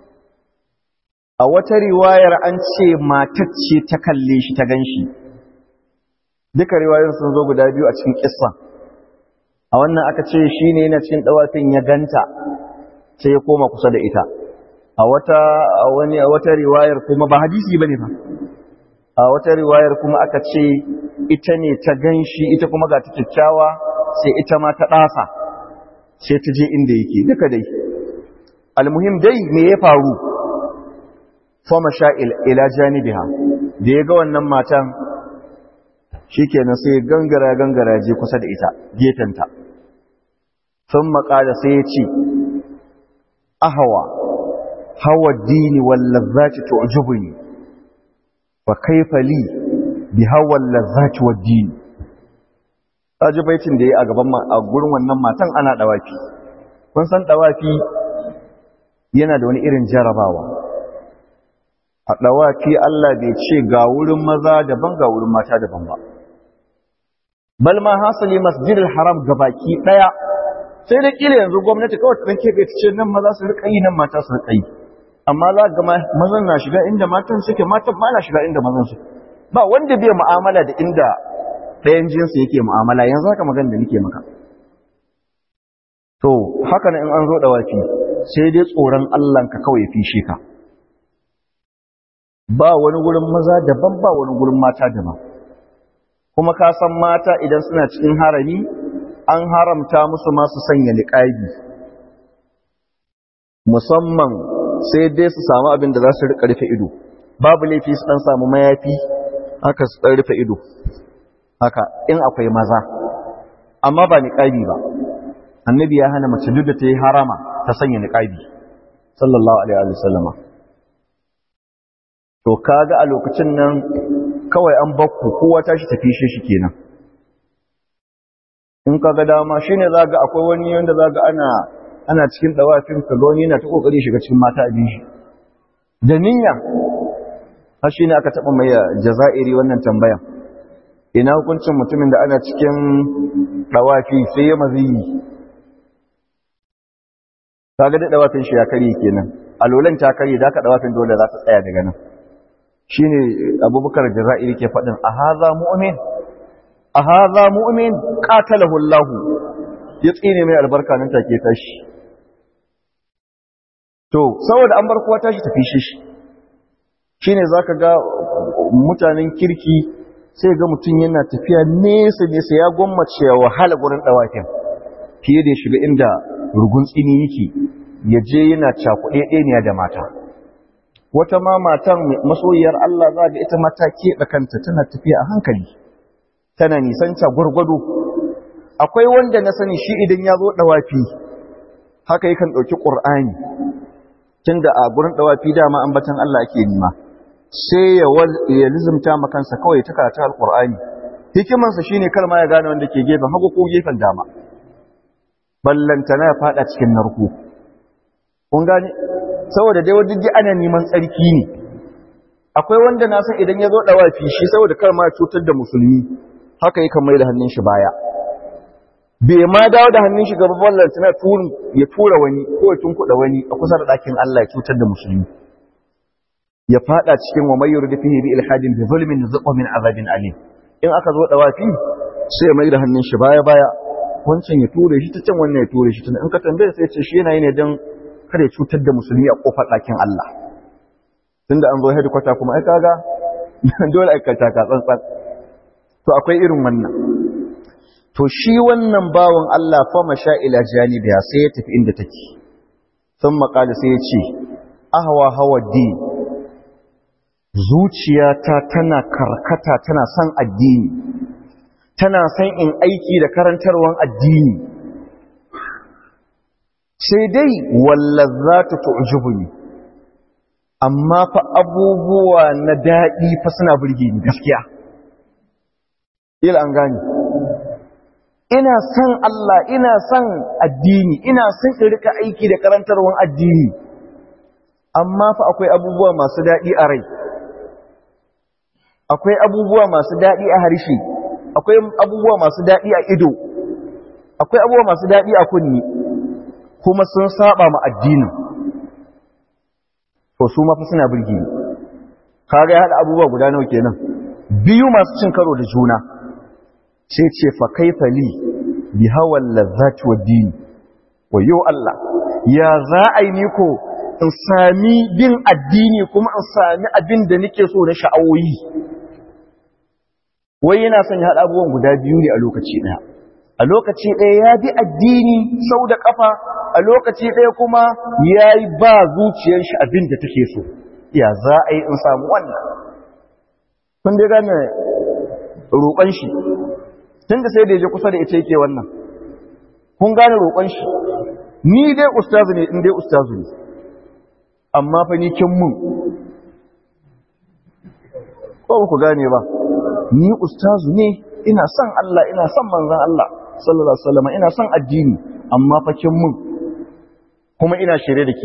a wata riwayar an ce matacce ta kalle shi ta ganshi duka riwayoyin sun zo guda biyu a cikin kissa a wannan aka ce shi ne yana cikin dawafin ya ganta sai ya koma kusa da ita a wata a wani a wata riwayar kuma ba hadisi bane fa a wata riwayar kuma aka ce ita ne ta ganshi ita kuma ga ta kyakkyawa sai ita ma ta dasa sai ta je inda yake duka dai almuhim dai me ya faru fama sha'il ila janibiha da ya ga wannan matan shikenan sai gangara gangara je kusa da ita gefenta sun makada sai ya ce ahawa hawa dini wallazaci tu'jibuni fa kaifa li bi hawa lazaci wa dini ji baitin da ya a gaban a gurin wannan matan ana dawafi kun san dawafi yana da wani irin jarabawa a dawafi Allah bai ce ga wurin maza daban ga wurin mata daban ba bal ma hasali masjidil haram gabaki daya sai da kila yanzu gwamnati kawai ta danke bai ce nan maza su rika yi nan mata su rika yi amma za ga mazan na shiga inda matan suke matan ma na shiga inda mazan suke ba wanda bai mu'amala da inda ɗayan jinsu yake mu'amala yanzu haka magana da nake maka to haka ne in an zo dawafi sai dai tsoron Allah ka kawai fishe ka ba wani gurin maza daban ba wani gurin mata daban kuma ka san mata idan suna cikin harami an haramta musu masu sanya niqabi musamman sai dai su samu abin da za su rika rufe ido babu laifi su dan samu mayafi haka su dan rufe ido haka in akwai maza amma ba niqabi ba annabi ya hana mace duk da ta yi harama ta sanya niqabi sallallahu alaihi wa sallama to kaga a lokacin nan kawai an bakku kowa tashi tafi shi shi kenan in ka ga dama shine za ga akwai wani wanda za ga ana ana cikin dawafin ka ga wani yana ta kokari shiga cikin mata abin shi da niyya har shine aka taba mai jazairi wannan tambayan ina hukuncin mutumin da ana cikin dawafi sai ya maziyi kaga da dawafin shi ya kare kenan alolan ta kare da ka dawafin dole za ta tsaya daga nan shine abubakar jazairi ke faɗin a haza mu'min a haza mu'min qatalahu Allah ya tsine mai albarka nan take tashi to saboda an bar kowa tashi tafi shi shine zaka ga mutanen kirki sai ga mutum yana tafiya nesa nesa ya gwammace ya wahala gurin dawafin fiye da shiga inda rugun tsini yake ya je yana cakuɗe ɗaniya da mata wata ma matan masoyiyar Allah za ga ita mata keɓe kanta tana tafiya a hankali tana nisanta gwargwado akwai wanda na sani shi idan ya zo ɗawafi haka yakan ɗauki ƙur'ani tun da a gurin ɗawafi dama ambatan Allah ake nima sai ya lizimta makansa kawai ta karata alƙur'ani hikimansa shine kar ma ya gane wanda ke gefen hagu ko gefen dama ballantana ya faɗa cikin narko kun gane saboda dai wadda ana neman tsarki ne akwai wanda na san idan ya zo ɗawafi shi saboda kar ma cutar da musulmi haka yi kan mai da hannun shi baya bai ma dawo da hannun shi gaba ballar tana ya tura wani ko ya tunkuɗa wani a kusa da ɗakin Allah ya cutar da musulmi ya faɗa cikin wa mayyur da fihi bi ilhadin bi zulmin zuqa min azabin alim in aka zo ɗawafi sai ya mai da hannun shi baya baya wancan ya ture shi ta can wannan ya ture shi tun in ka tambaye sai ya ce shi yana yi ne don kada ya cutar da musulmi a kofar ɗakin Allah tunda an zo hedikwata kuma ai kaga dole aikata ka tsantsan to akwai irin wannan to shi wannan bawan Allah fa masha ila janibiya sai ya tafi inda take sun maƙali sai ya ce ahwa hawa din zuciyata tana karkata tana son addini tana son in aiki da karantarwan addini sai dai wallazatu tu'jibuni amma fa abubuwa na daɗi fa suna burge ni gaskiya ila an gani ina son Allah ina son addini ina son in rika aiki da karantarwan addini amma fa akwai abubuwa masu daɗi a rai akwai abubuwa masu daɗi a harshe akwai abubuwa masu daɗi a ido akwai abubuwa masu daɗi a kunni kuma sun saba ma addinin to su mafi suna birgi kaga ya haɗa abubuwa guda nawa kenan biyu masu cin karo da juna sai ce fa kaifa li bi hawan lazzati wa dini wayo Allah ya za a yi ni ko in sami bin addini kuma in sami abin da nake so na sha'awoyi wai yana son ya haɗa abubuwan guda biyu ne a lokaci ɗaya a lokaci ɗaya ya bi addini sau da ƙafa a lokaci ɗaya kuma ya yi ba zuciyar shi abin da take so ya za a yi in samu wannan kun dai gane roƙon shi tun da sai da ya je kusa da ita yake wannan kun gane roƙon shi ni dai ustazu ne in dai ustazu ne amma fa ni kin mun ko ku gane ba ni ustazu ne ina son Allah ina son manzon Allah sallallahu alaihi wasallam ina son addini amma fa kin mun kuma ina shirye da ke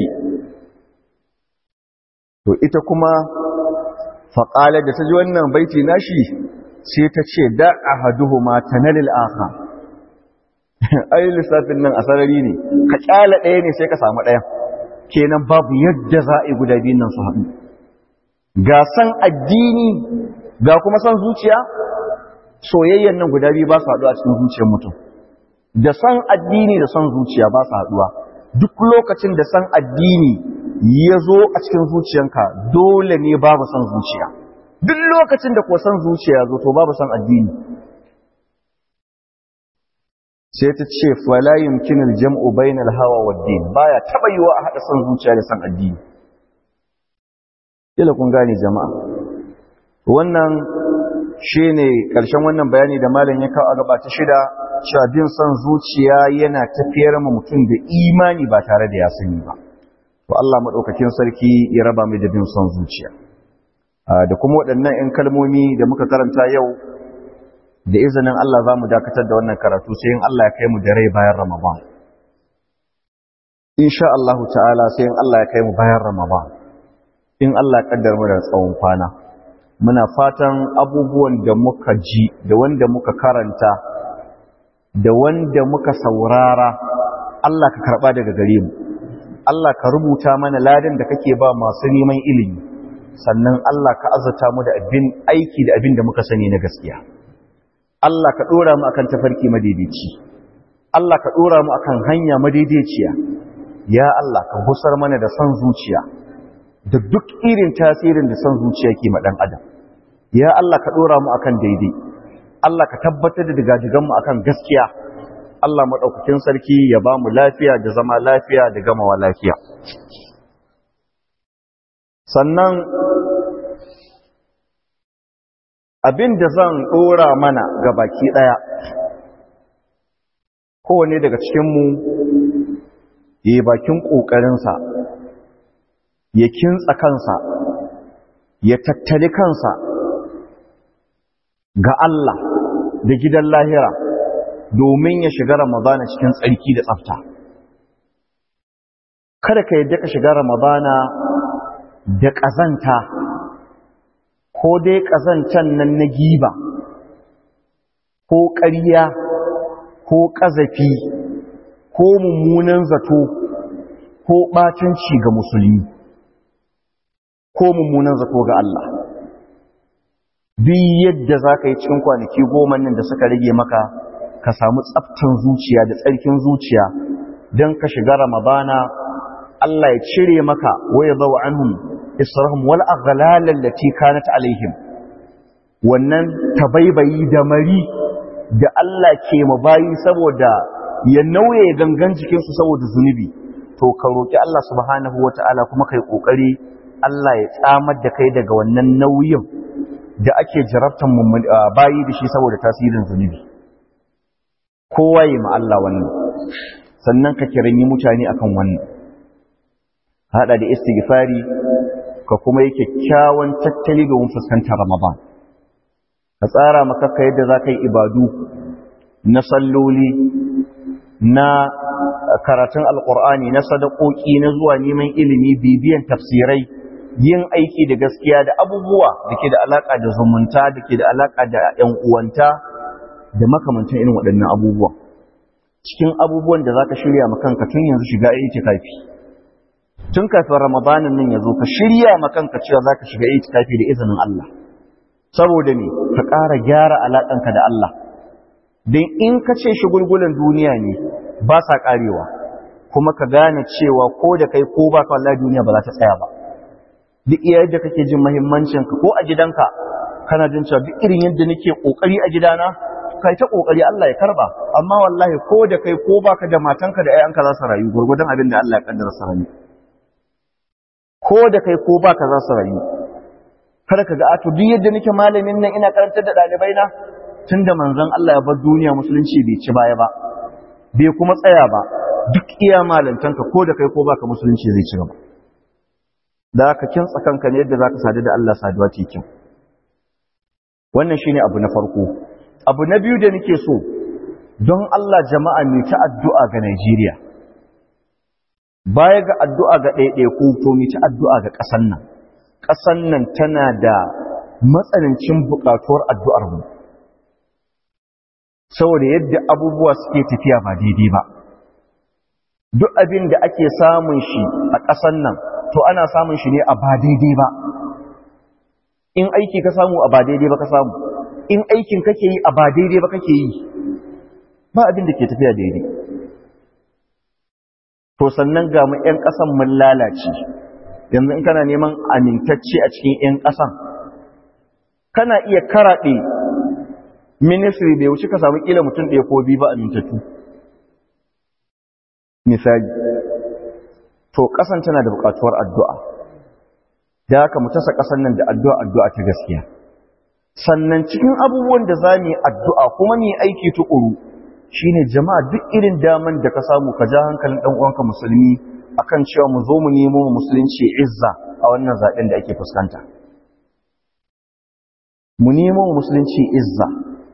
to ita kuma faƙalar da ta ji wannan baiti nashi sai ta ce da ahaduhuma tanalil akha ai lissafin nan a sarari ne ka kyala ɗaya ne sai ka samu ɗaya kenan babu yadda za a yi guda biyun nan su haɗu ga san addini ga kuma san zuciya soyayyen nan guda biyu ba su haɗu a cikin zuciyar mutum da san addini da san zuciya ba su haɗuwa duk lokacin da san addini ya zo a cikin zuciyanka dole ne babu san zuciya duk lokacin da kuwa san zuciya zo to babu san addini sai ta ce fala yumkinu al-jam'u bayna al-hawa wad-din baya taba yiwa a hada san zuciya da san addini kila kun gane jama'a wannan shine karshen wannan bayani da malam ya kawo a gaba ta shida cewa bin son zuciya yana tafiyar ma mutum da imani ba tare da ya sani ba to Allah madaukakin sarki ya raba mu da bin son zuciya da kuma waɗannan 'yan kalmomi da muka karanta yau da izinin Allah za mu dakatar da wannan karatu sai in Allah ya kai mu da rai bayan Ramadan. Insha Allah ta'ala sai in Allah ya kai mu bayan Ramadan. In Allah ya kaddar mu da tsawon kwana. Muna fatan abubuwan da muka ji da wanda muka karanta da wanda muka saurara Allah ka karɓa daga gare mu. Allah ka rubuta mana ladan da kake ba masu neman ilimi. Sannan Allah ka azata mu da abin aiki da abin da muka sani na gaskiya. Allah ka ɗora mu akan tafarki madaidaici Allah ka ɗora mu akan hanya madaidaiciya ya Allah ka gusar mana da son zuciya da duk irin tasirin da son zuciya ke ma ɗan adam ya Allah ka ɗora mu akan daidai Allah ka tabbatar da digajigan mu akan gaskiya Allah maɗaukakin sarki ya ba mu lafiya da zama lafiya da gamawa lafiya sannan abin da zan ɗora mana ga baki ɗaya kowane daga cikinmu ya yi bakin ƙoƙarinsa ya kintsa kansa ya tattali kansa ga Allah da gidan lahira domin ya shiga ramadana cikin tsarki da tsafta kada ka yadda ka shiga ramadana da ƙazanta ko dai ƙazancan nan na giba ko ƙarya ko ƙazafi ko mummunan zato ko ɓatanci ga musulmi ko mummunan zato ga Allah duk yadda za ka yi cikin kwanaki goma nan da suka rage maka ka samu tsaftan zuciya da tsarkin zuciya don ka shiga ramadana Allah ya cire maka waya zawa anhum israhum wal aghlal allati kanat alaihim wannan tabaibayi da mari da Allah ke mabayi saboda ya nauye gangan jikin su saboda zunubi to ka roki Allah subhanahu wataala kuma kai kokari Allah ya tsamar da kai daga wannan nauyin da ake jarabtan bayi da shi saboda tasirin zunubi kowa yi ma Allah wannan sannan ka kiranyi mutane akan wannan hada da istighfari ka kuma yi kyakkyawan tattali domin fuskantar Ramadan. Ka tsara makaka yadda za ka yi ibadu na salloli, na karatun alƙur'ani, na sadakoki, na zuwa neman ilimi, bibiyan tafsirai, yin aiki da gaskiya da abubuwa da ke da alaƙa da zumunta, da ke da alaƙa da ‘yan uwanta, da makamantan irin waɗannan abubuwa. Cikin abubuwan da za ka shirya makanka tun yanzu shiga itikafi. tun kafin ramadanin nan ya zo ka shirya makanka cewa za ka shiga itikafi da izinin Allah saboda ne ka ƙara gyara alaƙanka da Allah don in ka ce shigulgulan duniya ne ba sa ƙarewa kuma ka gane cewa ko da kai ko ba ka Allah duniya ba za ta tsaya ba duk iya yadda kake jin muhimmancinka ko a gidanka kana jin cewa duk irin yadda nake ƙoƙari a gidana kai ta ƙoƙari Allah ya karba amma wallahi ko da kai ko baka da matanka da 'ya'yanka za su rayu gurgurdan abin da Allah ya kaddara su rayu ko da kai ko baka za su rayu kada ka ga ato duk yadda nake malamin nan ina karantar da ɗalibai na tunda manzon Allah ya bar duniya musulunci bai ci baya ba bai kuma tsaya ba duk iya malantanka ko da kai ko baka musulunci zai ci gaba da ka kintsa kanka ne yadda zaka sadu da Allah saduwa ce kyau wannan shine abu na farko abu na biyu da nake so don Allah jama'a mai ta addu'a ga Najeriya baya ga addu'a ga ɗaiɗaiku to mu ci addu'a ga ƙasan nan ƙasan nan tana da matsanancin buƙatuwar addu'ar mu saboda yadda abubuwa suke tafiya ba daidai ba duk abin da ake samun shi a ƙasan nan to ana samun shi ne a ba daidai ba in aiki ka samu a ba daidai ba ka samu in aikin kake yi a ba daidai ba kake yi ba abin da ke tafiya daidai to sannan ga mu 'yan ƙasan mun lalace yanzu in kana neman amintacce a cikin 'yan ƙasan kana iya karaɗe ministry da ya wuce ka samu ƙila mutum ɗaya ko biyu ba amintattu misali to ƙasan tana da buƙatuwar addu'a da haka mu tasa ƙasan nan da addu'a addu'a ta gaskiya sannan cikin abubuwan da za mu yi addu'a kuma mu yi aiki tuƙuru shine jama'a duk irin daman da ka samu ka ja hankalin ɗan uwanka musulmi akan cewa mu zo mu nemo musulunci izza a wannan zaɓen da ake fuskanta mu nemo musulunci izza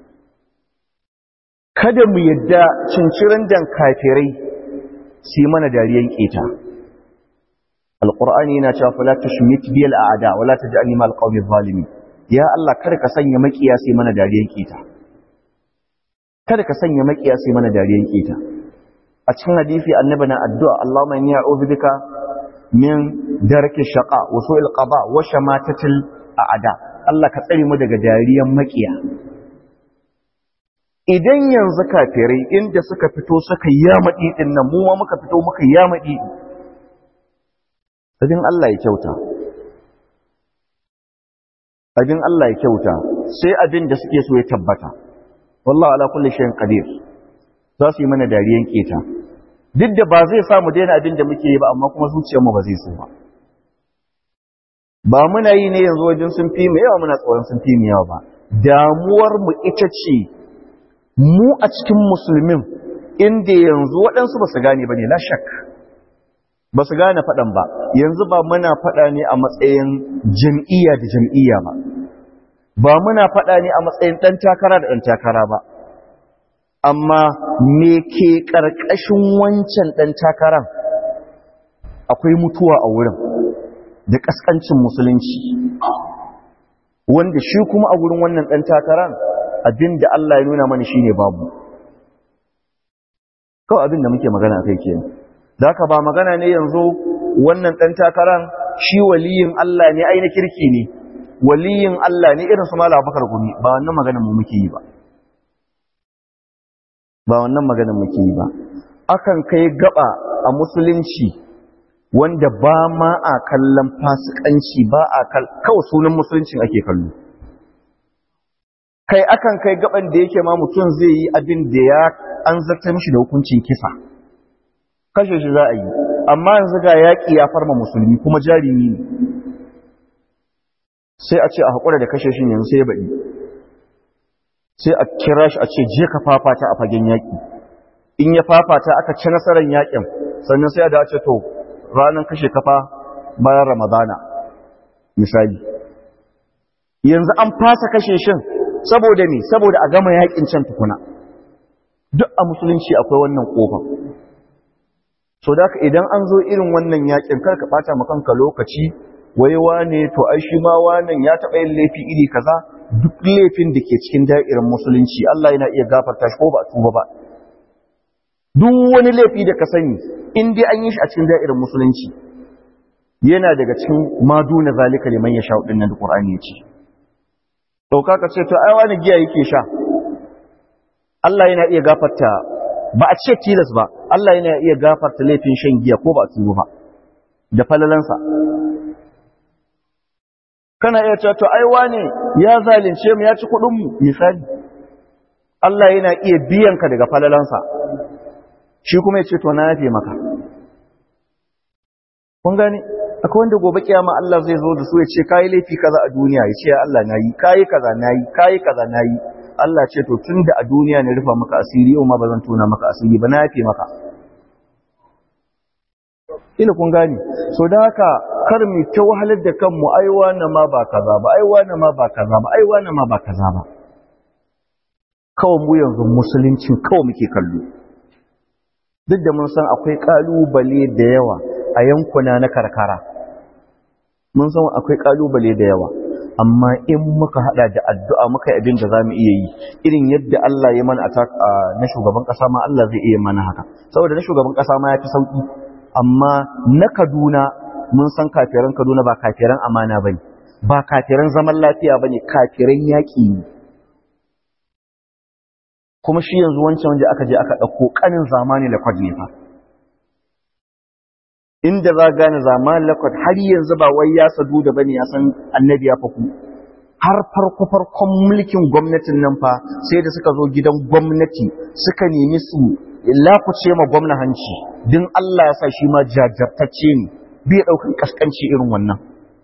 kada mu yadda cincirin dan kafirai su yi mana dariyan keta alqur'ani yana cewa fala tushmit bil a'da wala taj'alni mal qawmi zalimin ya Allah kada ka sanya makiya su yi mana dariyan keta kada ka sanya makiya su yi mana dariyan keta a cikin hadisi annabi na addu'a Allahumma inni a'udhu bika min darki shaqa wa su'il qada wa shamatatil a'da Allah ka tsare mu daga dariyan makiya idan yanzu kafirai inda suka fito suka yamadi din nan mu ma muka fito muka yamadi abin Allah ya kyauta abin Allah ya kyauta sai abin da suke so ya tabbata wallahi ala kulli shay'in qadir za su yi mana dariyan keta duk da ba zai samu daina abin da muke yi ba amma kuma zuciyarmu ba zai so ba ba muna yi ne yanzu wajen sun fi mu yawa muna tsoron sun fi mu yawa ba damuwar mu ita ce mu a cikin musulmin inda yanzu waɗansu ba su gane ba ne la shak ba su gane faɗan ba yanzu ba muna faɗa ne a matsayin jam'iyya da jam'iyya ba ba muna faɗa ne a matsayin ɗan takara da ɗan takara ba amma me ke ƙarƙashin wancan ɗan takaran akwai mutuwa a wurin da ƙasƙancin musulunci wanda shi kuma a wurin wannan ɗan takaran abin da Allah ya nuna mana shine babu kawai abin da muke magana kai ke da haka ba magana ne yanzu wannan ɗan takaran shi waliyin Allah ne ai na kirki ne waliyin Allah ne irin su mala bakar gumi ba wannan magana mu muke yi ba ba wannan maganar muke yi ba akan kai gaba a musulunci wanda ba ma a kallon fasikanci ba a kawai sunan musuluncin ake kallo kai akan kai gaban da yake ma mutum zai yi abin da ya an zarta mishi da hukuncin kisa kashe shi za a yi amma yanzu ga yaƙi ya farma musulmi kuma jarumi ne sai a ce a haƙura da kashe shi yanzu sai ya baɗi sai a kira shi a ce je ka fafata a fagen yaƙi in ya fafata aka ci nasarar yaƙin sannan sai a da ce to ranar kashe kafa bayan ramadana misali yanzu an fasa kashe shin saboda me saboda a gama yaƙin can tukuna duk a musulunci akwai wannan ƙofa so da idan an zo irin wannan yaƙin kar ka ɓata ma kanka lokaci wai wane to ai shi ma wannan ya taɓa yin laifi iri kaza duk laifin da ke cikin da'irar musulunci Allah yana iya gafarta shi ko ba a tuba ba duk wani laifi da ka sani in dai an yi shi a cikin da'irar musulunci yana daga cikin maduna zalika liman ya sha din nan da Qur'ani ya ce dauka ka ce to ai wani giya yake sha Allah yana iya gafarta ba a ce tilas ba Allah yana iya gafarta laifin shan giya ko ba a tuba ba da falalansa kana iya cewa to ai wane ya zalunce mu ya ci kudin mu misali Allah yana iya biyan ka daga falalansa shi kuma ya ce to na yafe maka kun gane akwai wanda gobe kiyama Allah zai zo da su ya ce kai laifi kaza a duniya ya ce ya Allah nayi kai kaza nayi kai kaza nayi Allah ce to tunda a duniya ne rufa maka asiri yau ma bazan tona maka asiri ba na yafe maka ina kun gane so da haka kar mu ta wahalar da kanmu aiwa na ma ba kaza ba aiwa na ma ba kaza ba aiwa na ma ba kaza ba kawai mu yanzu musuluncin kawai muke kallo duk da mun san akwai kalubale da yawa a yankuna na karkara mun san akwai kalubale da yawa amma in muka hada da addu'a muka yi abin da za mu iya yi irin yadda Allah ya mana na shugaban kasa ma Allah zai iya mana haka saboda na shugaban kasa ma ya fi sauki amma na Kaduna mun san kafiran Kaduna ba kafiran amana bane ba kafiran zaman lafiya bane kafiran yaki ne kuma shi yanzu wancan wanda aka je aka dauko kanin zamani lakwad ne fa inda za gane zamani lakwad har yanzu ba wai ya sadu da bane ya san annabi ya faku har farko farkon mulkin gwamnatin nan fa sai da suka zo gidan gwamnati suka nemi su lakuce ma gwamna hanci din Allah ya sa shi ma jajjartacce ne bai ɗaukan kaskanci irin wannan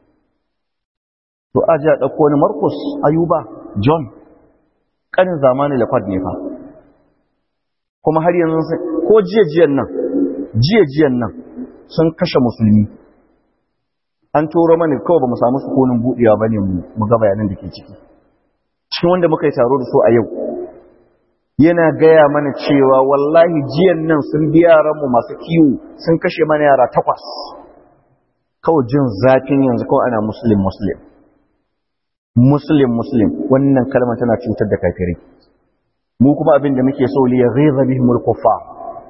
to aji a ɗauko wani Marcus Ayuba John ƙanin zamani Lafad ne fa kuma har yanzu ko jiya-jiyan nan jiya-jiyan nan sun kashe musulmi an turo mani kawai ba mu samu sukunin buɗewa ba ne mu ga bayanan da ke ciki cikin wanda muka yi taro da su a yau yana gaya mana cewa wallahi jiyan nan sun bi yaranmu masu kiwo sun kashe mana yara takwas kawai jin zafin yanzu kawai ana muslim muslim muslim muslim wannan kalmar tana cutar da kafirai mu kuma abin da muke so liya ghaiza bihimul kuffar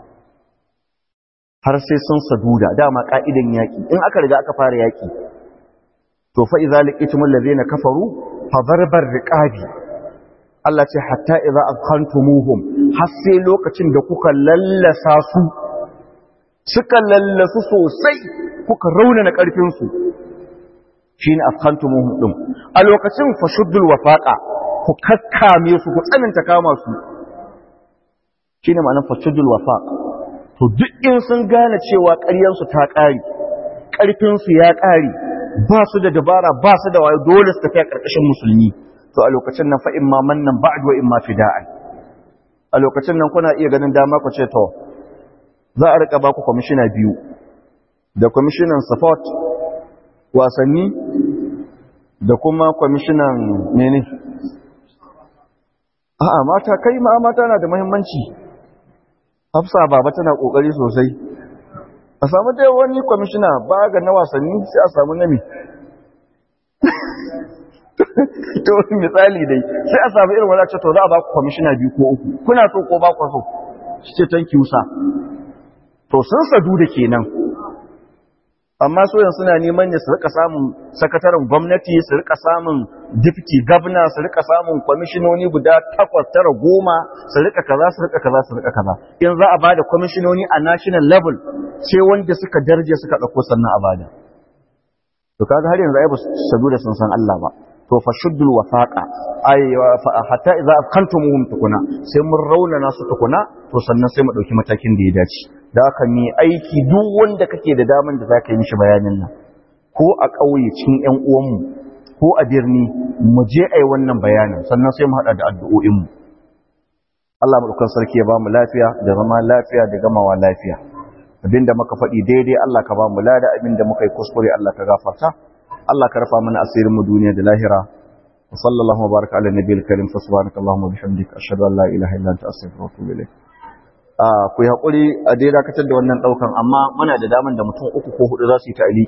har sai sun saduda dama ka'idan yaki in aka riga aka fara yaki to fa idza laqitumul ladina kafaru fa darbar riqabi Allah ce hatta idza akhantumuhum har sai lokacin da kuka lallasa su suka lallasu sosai kuka raunana karfin su shine akhantumuhum din a lokacin fashuddul wafaqa ku kakkame su ku tsananta kama su shine ma'anar fashuddul wafaq to duk in sun gane cewa ƙaryan su ta ƙare ƙarfin su ya ƙare ba su da dabara ba su da wayo dole su tafi a ƙarƙashin musulmi to a lokacin nan fa imma mannan ba'd wa imma fida'an a lokacin nan kuna iya ganin dama ku ce to za a rika ba ku kwamishina biyu da kwamishinan support wasanni da kuma kwamishinan mene a'a mata kai ma mata na da muhimmanci hafsa baba tana kokari sosai a samu dai wani kwamishina ba ga na wasanni sai a samu nami to misali dai sai a samu irin wadace to za a ba ku kwamishina biyu ko uku kuna so ko ba ku so shi ce tanki wusa to sun sadu da kenan amma soyan suna neman ne su rika samun sakataren gwamnati su rika samun deputy governor su rika samun kwamishinoni guda takwas tara goma su rika kaza su rika kaza su rika kaza in za a bada kwamishinoni a national level sai wanda suka darje suka dauko sannan a bada to kaga har yanzu ai ba su sadu da sun san Allah ba to fa shuddul wafaqa ay hatta idza afkantumuhum tukuna sai mun raunana su tukuna to sannan sai mu dauki matakin da ya dace da haka mi aiki duk wanda kake da daman da zaka yi mishi bayanin nan ko a ƙauye cikin ƴan uwanmu ko a birni mu je ai wannan bayanin sannan sai mu hada da addu'o'in mu Allah madaukakin sarki ya ba mu lafiya da zama lafiya da gamawa lafiya abinda muka faɗi daidai Allah ka ba mu lada abinda muka yi kuskure Allah ka gafarta Allah ka rafa mana asirin mu duniya da lahira wa sallallahu wa baraka ala nabiyil karim fa subhanakallahumma bihamdika ashhadu an la ilaha illa anta astaghfiruka wa atubu ilayk ku yi haƙuri a dai dakatar da wannan ɗaukan amma muna da daman da mutum uku ko hudu za su yi ta'ali